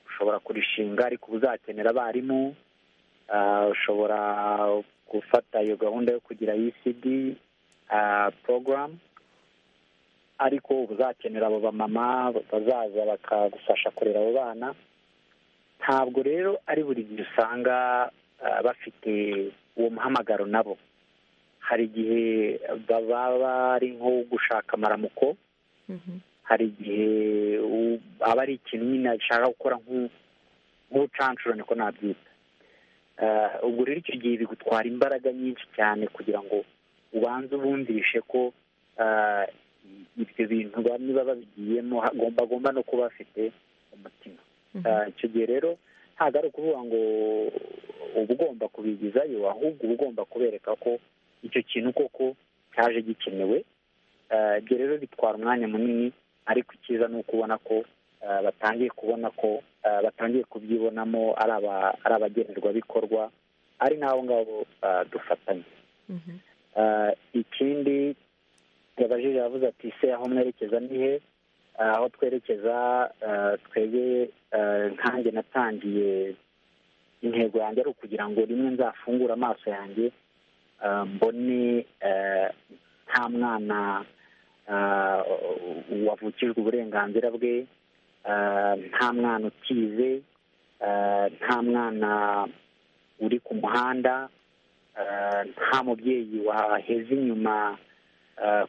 ushobora kurishinga ariko uzakenera abarimu ushobora gufata iyo gahunda yo kugira ECD porogaramu ariko uzakenera abo bamama bazaza bakagufasha kurera abo bana ntabwo rero ari buri gihe usanga bafite uwo muhamagaro nabo hari igihe baba bari nko gushaka amaramuko hari igihe aba ari ikintu nyine bishaka gukora nk'ubucanshurane ko nabyita ubwo rero icyo gihe bigutwara imbaraga nyinshi cyane kugira ngo ubanze ubumvishe ko ibyo bintu niba babigiyemo bagomba no kuba bafite umutima icyo gihe rero ntabwo ari ukuvuga ngo uba ugomba kubigizayo ahubwo uba ugomba kubereka ko icyo kintu koko cyaje gikenewe ibyo rero bitwara umwanya munini ariko icyiza ni uko ubona ko batangiye kubona ko batangiye kubyibonamo ari abagenerwabikorwa ari n'abo ngabo dufatanye ikindi yabajije yavuze ati ''ise aho mwerekeza ni he'' aho twerekeza twebwe nkange natangiye intego yanjye ari ukugira ngo rimwe nzafungure amaso yanjye mbone nta mwana wavukijwe uburenganzira bwe nta mwana ukize nta mwana uri ku muhanda nta mubyeyi waheze inyuma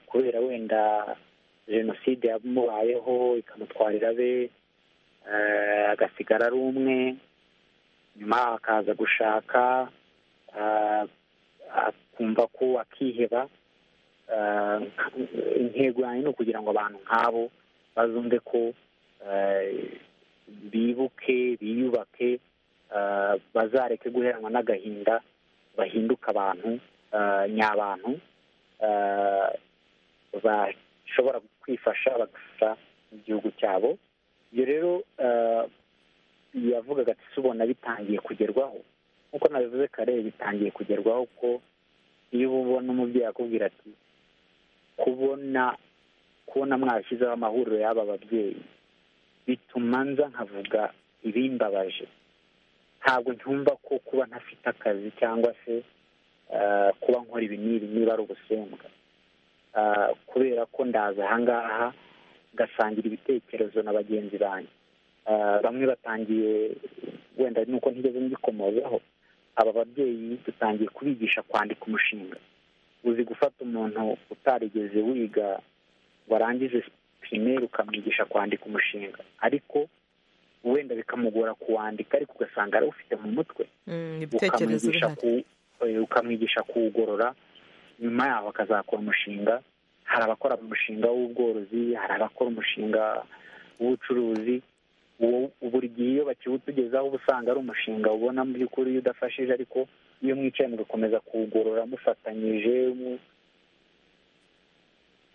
kubera wenda jenoside yamubayeho ikamutwarira abe agasigara ari umwe nyuma akaza gushaka akumva ko akiheba intego yanjye ni ukugira ngo abantu nk'abo bazumve ko bibuke biyubake bazareke guheranwa n'agahinda bahinduka abantu nyabantu bashobora kwifasha bagafasha igihugu cyabo ibyo rero yavugaga ati ubona bitangiye kugerwaho nk'uko nabivuze kare bitangiye kugerwaho ko iyo ubona umubyeyi akubwira ati kubona kubona mwashyizeho amahuriro y'aba babyeyi bituma nza nkavuga ibimbabaje ntabwo ntumva ko kuba ntafite akazi cyangwa se kuba nkora ibi n'ibi niba ari ubusembwa kubera ko ndaza ahangaha ngasangira ibitekerezo na bagenzi banjye bamwe batangiye wenda nuko ntigeze mbikomozaho aba babyeyi dutangiye kubigisha kwandika umushinga uzi gufata umuntu utarigeze wiga warangize pirimeri ukamwigisha kwandika umushinga ariko wenda bikamugora kuwandika ariko ugasanga arawufite mu mutwe ukamwigisha kuwugorora nyuma yaho akazakora umushinga hari abakora umushinga w'ubworozi hari abakora umushinga w'ubucuruzi buri gihe iyo bakiwutugezaho uba usanga ari umushinga ubona mu by'ukuri iyo udafashije ariko iyo mwicaye mugakomeza kuwugorora mufatanyije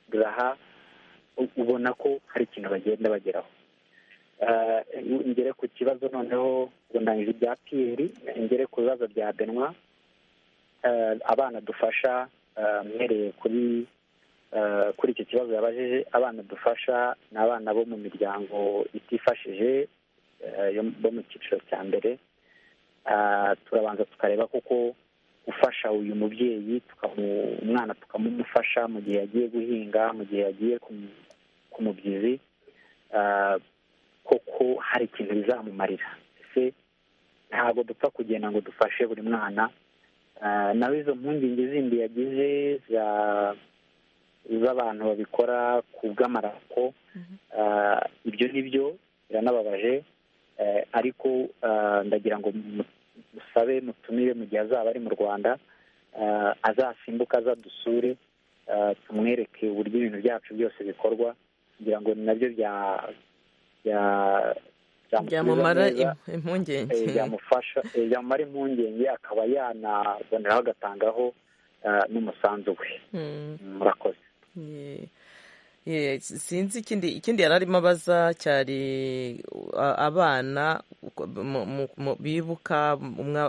mugaraha ubona ko hari ikintu bagenda bageraho ngere ku kibazo noneho ndangije ibya piyeri ngere ku bibazo bya benwa abana dufasha mwereye kuri kuri icyo kibazo yabajije abana dufasha ni abana bo mu miryango itifashije bo mu cyiciro cya mbere turabanza tukareba kuko gufasha uyu mubyeyi umwana tukamumufasha mu gihe yagiye guhinga mu gihe yagiye ku mubyizi koko hari ikintu bizamumarira ese ntabwo dupfa kugenda ngo dufashe buri mwana nawe izo mpungenge zindi yagize za z'abantu babikora ku bw'amarako ibyo ni byo biranababaje ariko ndagira ngo musabe mutumire mu gihe azaba ari mu rwanda azasimbuka azadusure tumwereke uburyo ibintu byacu byose bikorwa kugira ngo nabyo bya byamumara impungenge byamufasha byamumara impungenge akaba yanaboneraho agatangaho n'umusanzu we murakoze sinzi ikindi ikindi yari arimo abaza cyari abana bibuka umwe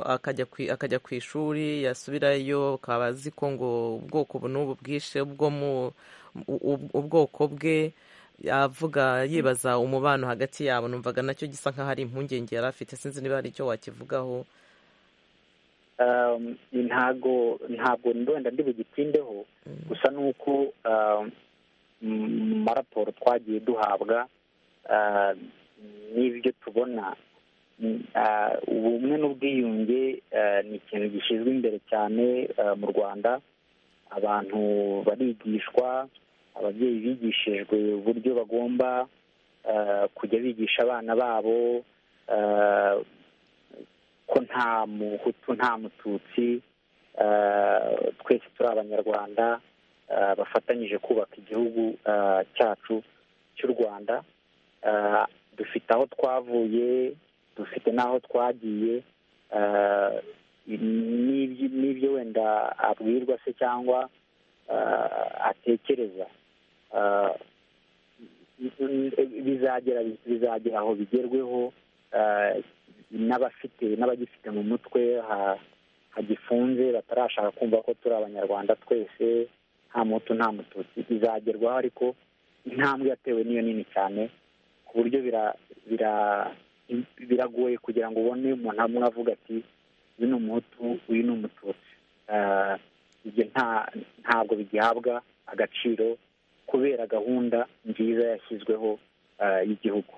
akajya ku ishuri yasubirayo akaba azi ko ngo ubwoko ubu n'ubu bwishe ubwoko bwe yavuga yibaza umubano hagati yabo numvaga nacyo gisa nk'aho ari impungenge yari afite sinzi niba hari icyo wakivugaho ntabwo ntabwo wenda ndi bugitindeho gusa ni uko mu maraporo twagiye duhabwa n'ibyo tubona ubumwe n'ubwiyunge ni ikintu gishyizwe imbere cyane mu rwanda abantu barigishwa ababyeyi bigishijwe uburyo bagomba kujya bigisha abana babo ko nta muhutu nta mututsi twese turi abanyarwanda bafatanyije kubaka igihugu cyacu cy'u rwanda dufite aho twavuye dufite n'aho twagiye n'ibyo wenda abwirwa se cyangwa atekereza bizagera bizagera aho bigerweho n'abafite n'abagifite mu mutwe hagifunze batarashaka kumva ko turi abanyarwanda twese nta mutu nta mututsi bizagerwaho ariko intambwe yatewe niyo nini cyane ku buryo biragoye kugira ngo ubone umuntu amwe avuga ati uyu ni umuhutu uyu ni umututsi ibyo ntabwo bigihabwa agaciro kubera gahunda nziza yashyizweho y'igihugu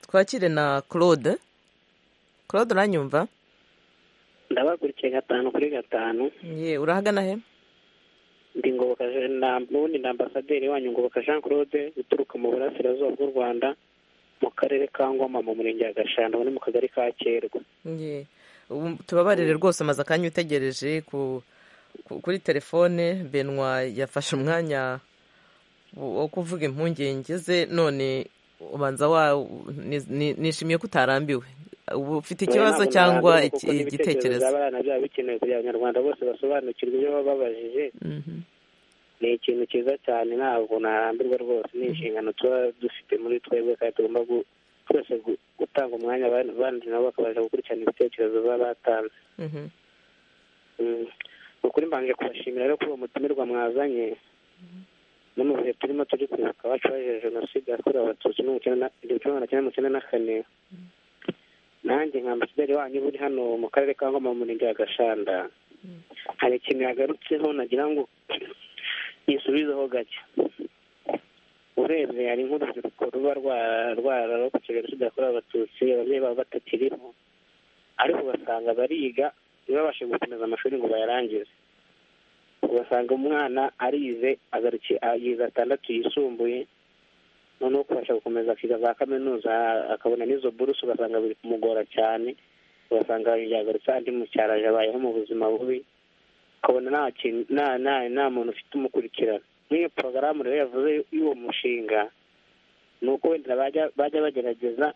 twakire na claude claude uranyumva ndabakurikiye gatanu kuri gatanu ye urahagana he ndi ngoboka n'ubundi ni ambasaderi wanyu ngoboka jean claude uturuka mu burasirazuba bw'u rwanda mu karere ka ngoma mu murenge wa gashanda no mu kagari ka kerwa tubabarire rwose amaze akanya utegereje kuri telefone benwa yafashe umwanya wo kuvuga impungenge ze none ubanza wa nishimiye ko utarambiwe uba ufite ikibazo cyangwa igitekerezo abana byaba bikenewe kugira abanyarwanda bose basobanukirwe ibyo baba babajije ni ikintu cyiza cyane ntabwo ntarambirwa rwose ni inshingano tuba dufite muri twebwe kandi tugomba twese gutanga umwanya abandi nabo bakabasha gukurikirana ibitekerezo baba batanze ni ukuri mbanje kubashimira rero kuri uwo mutumirwa mwazanye no mu bihe turimo turi kwibuka abacu bajeje jenoside yakorewe abatutsi igihumbi kimwe magana cyenda mirongo icyenda na kane nanjye nka ambasaderi wanyu uba uri hano mu karere ka ngoma mu murenge wa gashanda hari ikintu yagarutseho nagira ngo yisubizeho gake urebye hari nk'urubyiruko ruba rwararokotse jenoside yakorewe abatutsi ababyeyi baba batakiriho ariko ugasanga bariga ntibabashe gukomeza amashuri ngo bayarangize ugasanga umwana arize yize atandatu yisumbuye noneho kubasha gukomeza akiga za kaminuza akabona n'izo buruse ugasanga biri kumugora cyane ugasanga yagarutse andi mucyaraje abayeho mu buzima bubi ukabona nta muntu ufite umukurikirana nk'iyo porogaramu rero yavuze y'uwo mushinga ni uko wenda bajya bagerageza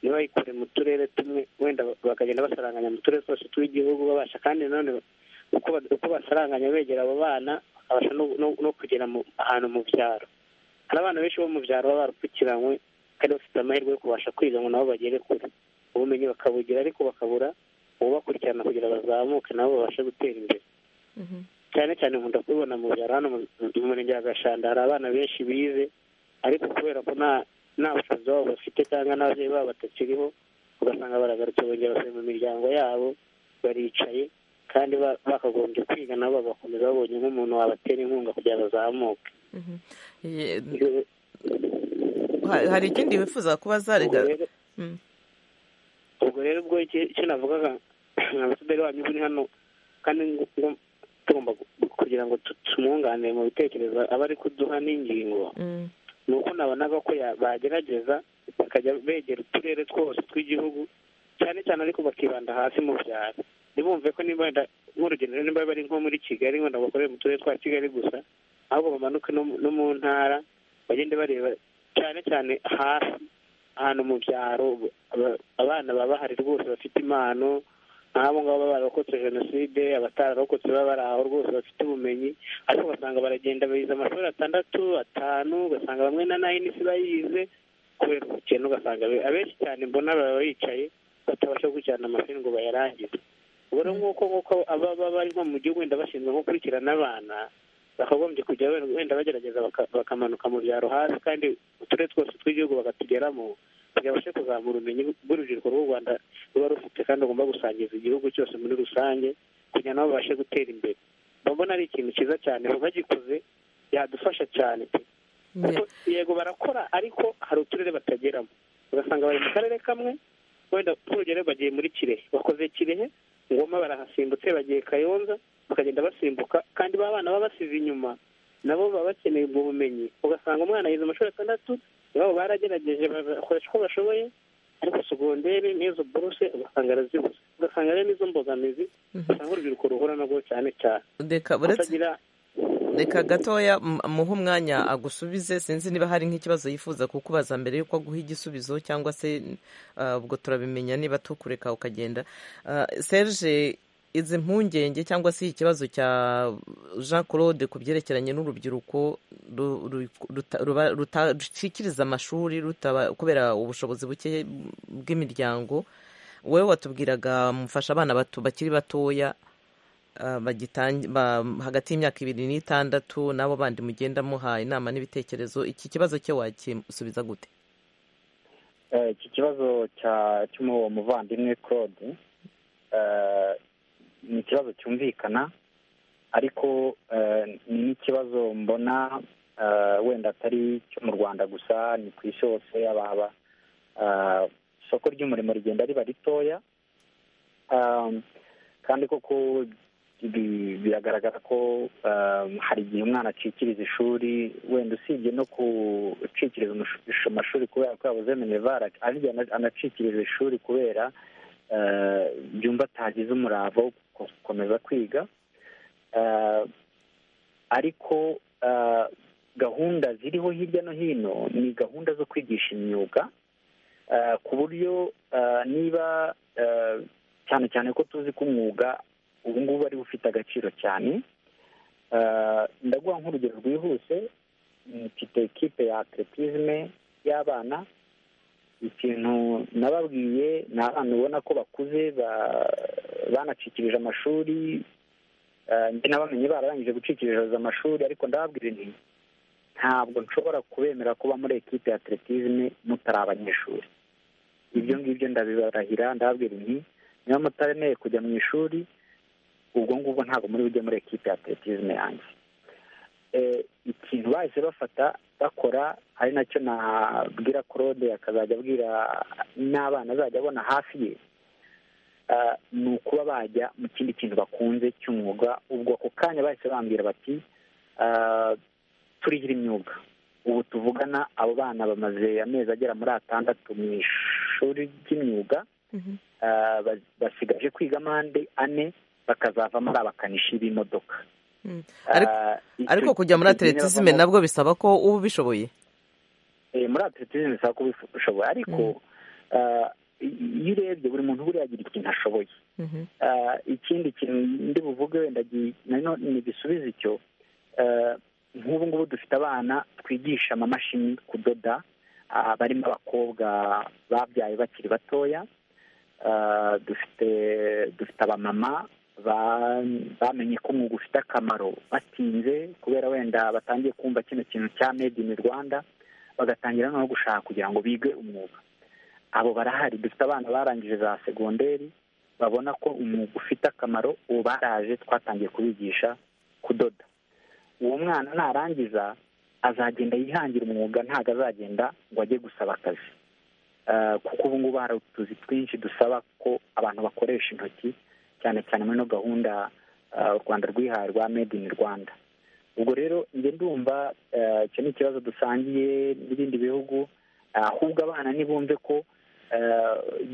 ntibayikure mu turere tumwe wenda bakagenda basaranganya mu turere twose tw'igihugu babasha kandi nanone uko basaranganya begera abo bana bakabasha no kugera ahantu mu byaro hari abana benshi bo mu byaro baba barupfukiranywe kandi bafite amahirwe yo kubasha kwiga ngo nabo bagere kure ubumenyi bakabugira ariko bakabura ububakurikirana kugira bazamuke nabo babashe gutera imbere cyane cyane nkunda kubibona mu byaro hano mu murenge wa gashanda hari abana benshi bize ariko kubera ko nta nta bushobozi babo bafite cyangwa n'ababyeyi babo batakiriho ugasanga baragarutse bongera basubiye mu miryango yabo baricaye kandi bakagombye kwiga nabo bagakomeza babonye nk'umuntu wabatera inkunga kugira ngo bazamuke hari ikindi wifuza kuba zarega ubwo rero ubwo icyo navugaga nka ambasaderi wanyu uri hano kandi tugomba kugira ngo tumwunganire mu bitekerezo aba ari kuduha n'ingingo ni uko nabonaga ko bagerageza bakajya begera uturere twose tw'igihugu cyane cyane ariko bakibanda hasi mu byaro ntibumve ko niba wenda nk'urugendo niba bari nko muri kigali wenda bakorera mu turere twa kigali gusa ahubwo bamanuke no mu ntara bagende bareba cyane cyane hasi ahantu mu byaro abana baba bahari rwose bafite impano nk'abo ngabo baba bararokotse jenoside abatararokotse baba bari aho rwose bafite ubumenyi ariko ugasanga baragenda bize amashuri atandatu atanu ugasanga bamwe na nayini si bayize kubera ubukene ugasanga abenshi cyane mbona baba bicaye batabasha gukurikirana amashuri ngo bayarangize ubwo rero nk'uko nk'uko baba bari nko mu gihugu wenda bashinzwe nko gukurikirana abana bakagombye kujya wenda bagerageza bakamanuka mu byaro hasi kandi uturere twose tw'igihugu bakatugeramo kugira babashe kuzamura ubumenyi bw'urubyiruko rw'u rwanda ruba rufite kandi rugomba gusangiza igihugu cyose muri rusange kugira nabo babashe gutera imbere mbona ari ikintu cyiza cyane bagikoze yadufasha cyane yego barakora ariko hari uturere batageramo ugasanga bari mu karere kamwe wenda nk'urugero bagiye muri kirehe bakoze kirehe ngoma barahasimbutse bagiye kayonza bakagenda basimbuka kandi ba bana baba basize inyuma nabo baba bakeneye ubwo bumenyi ugasanga umwana yize amashuri atandatu iwabo baragerageje bakoresha uko bashoboye ariko segonderi n'izo borose ugasanga arazibuze ugasanga rero n'izo mbogamizi usanga urubyiruko ruhura nabwo cyane cyane reka gatoya muhe umwanya agusubize sinzi niba hari nk'ikibazo yifuza kukubaza mbere y'uko aguha igisubizo cyangwa se ubwo turabimenya niba tukureka ukagenda serge izi mpungenge cyangwa se ikibazo cya jean claude ku byerekeranye n'urubyiruko rushikiriza amashuri kubera ubushobozi buke bw'imiryango wowe watubwiraga mufasha abana bakiri batoya hagati y'imyaka ibiri n'itandatu n'abo bandi mugenda muha inama n'ibitekerezo iki kibazo cye wakisubiza gute iki kibazo cy'uwo muvandimwe claude ni ikibazo cyumvikana ariko ni n'ikibazo mbona wenda atari cyo mu rwanda gusa ni ku isi hose ababa isoko ry'umurimo rigenda riba ritoya kandi koko biragaragara ko hari igihe umwana acikiriza ishuri wenda usibye no gucikiriza amashuri kubera ko yabuze minevara arya anacikiriza ishuri kubera byumva atagize umurava wo gukomeza kwiga ariko gahunda ziriho hirya no hino ni gahunda zo kwigisha imyuga ku buryo niba cyane cyane ko tuzi ko umwuga ubu ngubu ari ufite agaciro cyane ndaguha nk'urugero rwihuse mfite ekipe ya atletisme y'abana ikintu nababwiye ni abana ubona ko bakuze banacikirije amashuri njye nabamenye bararangije gucikiriza amashuri ariko ndababwira nti ntabwo nshobora kubemera kuba muri ekipe ya atletisme mutari abanyeshuri ibyo ngibyo ndabibarahira ndababwira nti niba mutaremeye kujya mu ishuri ubwo ngubwo ntabwo muri bujye muri ekipe ya atletisme yanjye ikintu bahise bafata bakora ari nacyo nabwira claude akazajya abwira n'abana azajya abona hafi ye ni ukuba bajya mu kindi kintu bakunze cy'umwuga ubwo ako kanya bahise bambwira bati turihira imyuga ubu tuvugana abo bana bamaze amezi agera muri atandatu mu ishuri ry'imyuga basigaje kwiga amande ane bakazavamo ari abakanishi b'imodoka ariko kujya muri atletisme nabwo bisaba ko uba ubishoboye muri atletisme bisaba ko ubishoboye ariko iyo urebye buri muntu buriya agira ikintu ashoboye ikindi kintu ndi buvuge wenda ntibisubize icyo nk'ubu ngubu dufite abana twigisha amamashini kudoda barimo abakobwa babyaye bakiri batoya dufite dufite abamama bamenye ko umwuga ufite akamaro batinze kubera wenda batangiye kumva kino kintu cya made in rwanda bagatangira no gushaka kugira ngo bige umwuga abo barahari dufite abana barangije za segonderi babona ko umwuga ufite akamaro ubu baraje twatangiye kubigisha kudoda uwo mwana narangiza azagenda yihangira umwuga ntabwo azagenda ngo ajye gusaba akazi kuko ubu ngubu hari utuzi twinshi dusaba ko abantu bakoresha intoki cyane cyane muri ino gahunda u rwanda rwihaye rwa made in rwanda ubwo rero njye ndumva icyo ni ikibazo dusangiye n'ibindi bihugu ahubwo abana ntibumve ko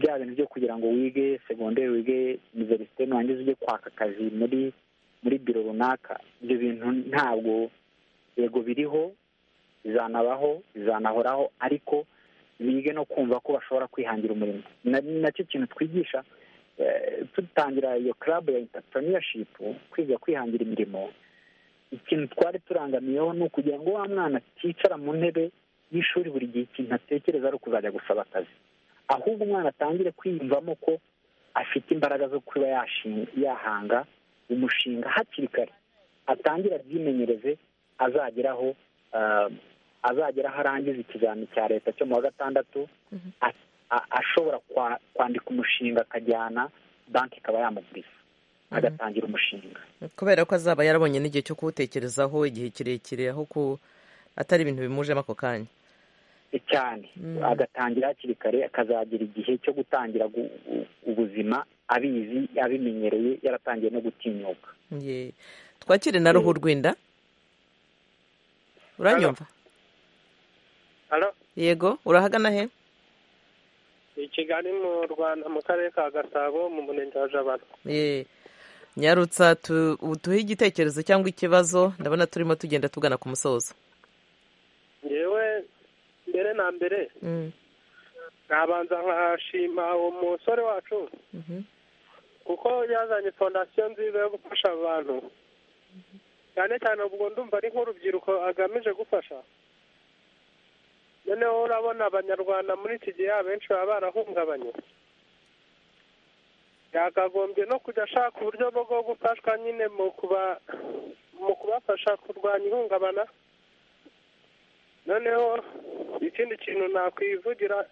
bya bintu byo kugira ngo wige segonderi wige univerisite nurangiza ujye kwaka akazi muri muri biro runaka ibyo bintu ntabwo yego biriho bizanabaho bizanahoraho ariko bige no kumva ko bashobora kwihangira umurimo ni nacyo kintu twigisha dutangira iyo club ya entrepreneurship kwiga kwihangira imirimo ikintu twari turangamiyeho ni ukugira ngo wa mwana aticara mu ntebe y'ishuri buri gihe ikintu atekereza ari ukuzajya gusaba akazi ahubwo umwana atangire kwiyumvamo ko afite imbaraga zo kuba yahanga umushinga hakiri kare atangire abyimenyereze azageraho azageraho arangiza ikizamini cya leta cyo mu wa gatandatu ashobora kwandika umushinga akajyana banki ikaba yamuguriza agatangira umushinga kubera ko azaba yarabonye n'igihe cyo kuwutekerezaho igihe kirekire aho atari ibintu bimujemo ako kanya cyane agatangira hakiri kare akazagira igihe cyo gutangira ubuzima abizi abimenyereye yaratangiye no gutinyuka twakire na ruhu rwinda uranyumva yego urahagana he i kigali mu rwanda mu karere ka gasabo mu murenge wa jabana nyarutsa tuhe igitekerezo cyangwa ikibazo ndabona turimo tugenda tugana ku musozo ngewe mbere na mbere nabanza nkashima uwo musore wacu kuko yazanye fondasiyo nziza yo gufasha abantu cyane cyane ubwo ndumva ari nk'urubyiruko agamije gufasha noneho urabona abanyarwanda muri iki gihe abenshi baba barahungabanye yakagombye no kujya ashaka uburyo bwo gufashwa nyine mu kubafasha kurwanya ihungabana noneho ikindi kintu nakwivugira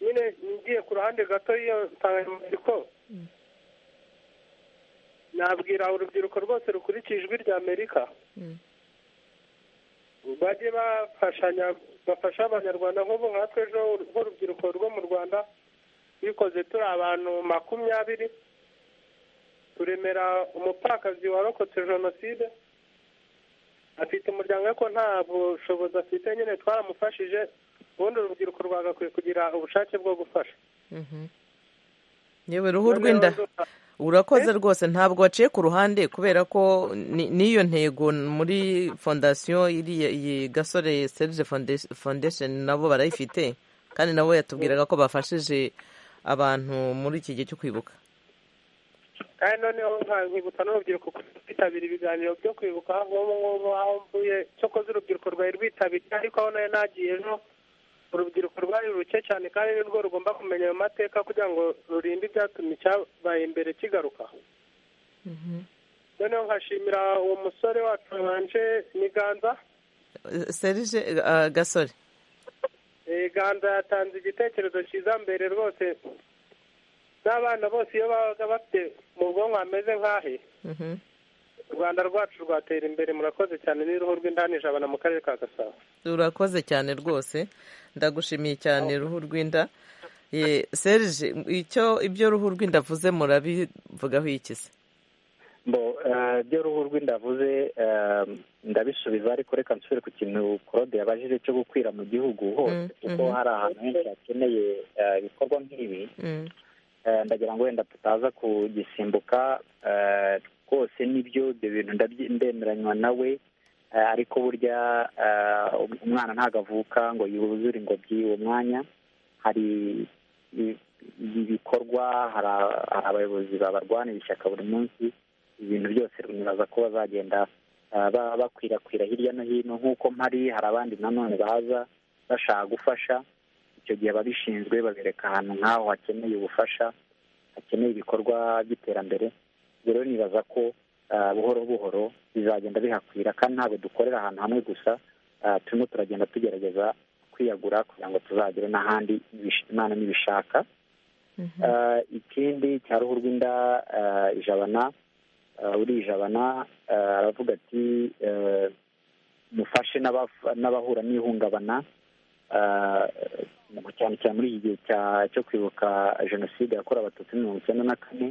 nyine ngiye ku ruhande gato y'iyo nsanganyamatsiko nabwira urubyiruko rwose rukurikije ijwi rya amerika bajye bafashanya bafasha abanyarwanda nk'ubu nkatwe ejo nk'urubyiruko rwo mu rwanda twikoze turi abantu makumyabiri turemera umupfakazi warokotse jenoside afite umuryango ariko nta bushobozi afite nyine twaramufashije ubundi urubyiruko rwagakwiye kugira ubushake bwo gufasha yewe ruhu rw'inda urakoze rwose ntabwo waciye ku ruhande kubera ko n'iyo ntego muri fondasiyo iriya iyi gasore serge foundation nabo barayifite kandi nabo yatubwiraga ko bafashije abantu muri iki gihe cyo kwibuka kandi noneho nkakwibutsa n'urubyiruko kwitabira ibiganiro byo kwibuka nk'ubu ngubu aho mvuye cyokoze urubyiruko rwari rwitabiriye ariko aho nayo nagiye ejo urubyiruko rwari ruke cyane kandi ni rwo rugomba kumenya ayo mateka kugira ngo rurinde ibyatuma icyabaye imbere kigaruka noneho nkashimira uwo musore wacu wabanje miganza serije gasore ganza yatanze igitekerezo cyiza mbere rwose n'abana bose iyo babaga bafite mu bwonko hameze nk'ahe u rwanda rwacu rwatera imbere murakoze cyane n'uruhu rw'indani jabana mu karere ka gasabo rurakoze cyane rwose ndagushimiye cyane ruhu rw'inda serije icyo ibyo ruhu rw'inda avuze murabivugaho iki se ibyo ruhu rw'inda avuze ndabisubiza ariko reka nsubire ku kintu korode yabajije cyo gukwira mu gihugu hose kuko hari ahantu henshi hakeneye ibikorwa nk'ibi ndagira ngo wenda tutaza kugisimbuka rwose nibyo ibyo bintu ndemeranywa nawe ariko burya umwana ntabwo avuka ngo yuzure ingobyi uwo mwanya hari ibikorwa hari abayobozi babarwanira ishyaka buri munsi ibintu byose nibaza ko bazagenda bakwirakwira hirya no hino nk'uko mpari hari abandi nanone baza bashaka gufasha icyo gihe ababishinzwe babereka ahantu nk'aho hakeneye ubufasha hakeneye ibikorwa by'iterambere rero nibaza ko buhoro buhoro bizagenda bihakwira kandi ntabwo dukorera ahantu hamwe gusa turimo turagenda tugerageza kwiyagura kugira ngo tuzagere n'ahandi imana n'ibishaka ikindi cya ruhu rw'inda ijabana urijabana aravuga ati mufashe n'abahura n'ihungabana cyane cyane muri iki gihe cyo kwibuka jenoside yakorewe abatutsi mirongo icyenda na kane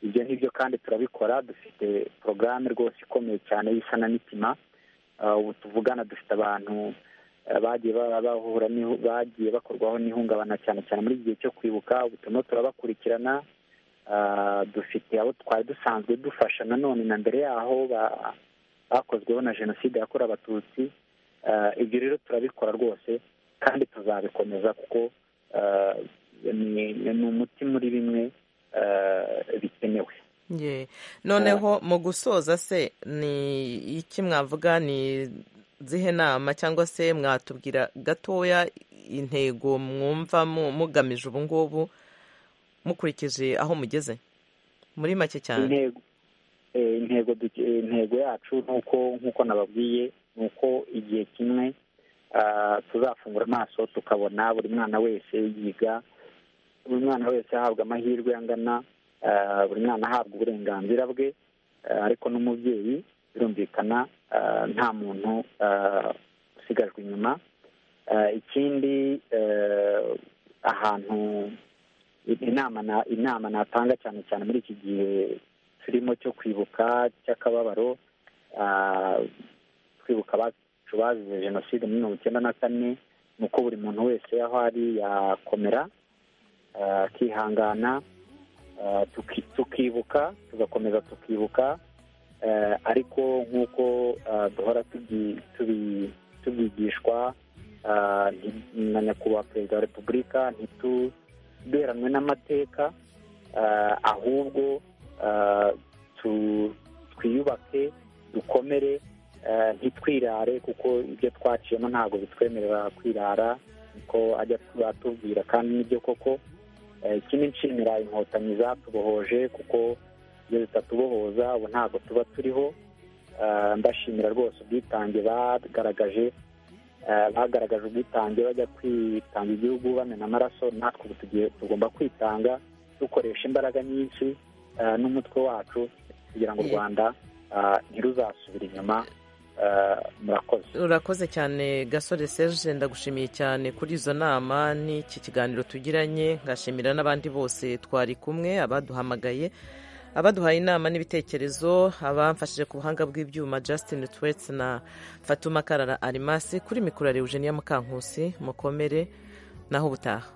ibyo ngibyo kandi turabikora dufite porogaramu rwose ikomeye cyane y'isanamitima ubu tuvugana dufite abantu bagiye bahura bagiye bakorwaho n'ihungabana cyane cyane muri iki gihe cyo kwibuka ubu turimo turabakurikirana dufite abo twari dusanzwe dufasha nanone na mbere yaho bakozweho na jenoside yakorewe abatutsi ibyo rero turabikora rwose kandi tuzabikomeza kuko ni umuti muri bimwe bikenewe noneho mu gusoza se ni iki mwavuga ni zihe nama cyangwa se mwatubwira gatoya intego mwumva mugamije ubu ngubu mukurikije aho mugeze muri make cyane intego yacu nk'uko nababwiye ni uko igihe kimwe tuzafungura amaso tukabona buri mwana wese yiga buri mwana wese ahabwa amahirwe angana buri mwana ahabwa uburenganzira bwe ariko n'umubyeyi birumvikana nta muntu usigajwe inyuma ikindi ahantu inama natanga cyane cyane muri iki gihe turimo cyo kwibuka cy'akababaro twibuka abacu bazize jenoside muri mirongo icyenda na kane ni uko buri muntu wese aho ari yakomera akihangana tukibuka tugakomeza tukibuka ariko nk'uko duhora tubigishwa na nyakubahwa perezida wa repubulika ntituberanwe n'amateka ahubwo twiyubake dukomere ntitwirare kuko ibyo twaciyemo ntabwo bitwemerera kwirara niko ajya batubwira kandi nibyo koko ikindi nshimira inkotanyi zatubohoje kuko iyo zitatubohoza ubu ntabwo tuba turiho ndashimira rwose ubwitange bagaragaje bagaragaje ubwitange bajya kwitanga igihugu bamena amaraso natwe ubu tugiye tugomba kwitanga dukoresha imbaraga nyinshi n'umutwe wacu kugira ngo u rwanda ntiruzasubire inyuma murakoze urakoze cyane gasore serge ndagushimiye cyane kuri izo nama n'iki kiganiro tugiranye ngashimira n'abandi bose twari kumwe abaduhamagaye abaduhaye inama n'ibitekerezo abamfashije ku buhanga bw'ibyuma Justin Twets na fatuma karara arimasi kuri mikoro ya Eugenia Mukankusi mukomere naho ubutaha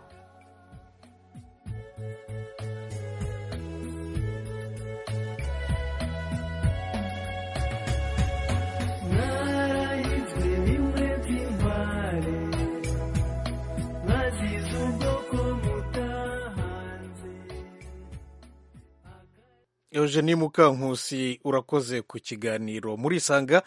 Eugenie Mukankusi urakoze ku kiganiro murisanga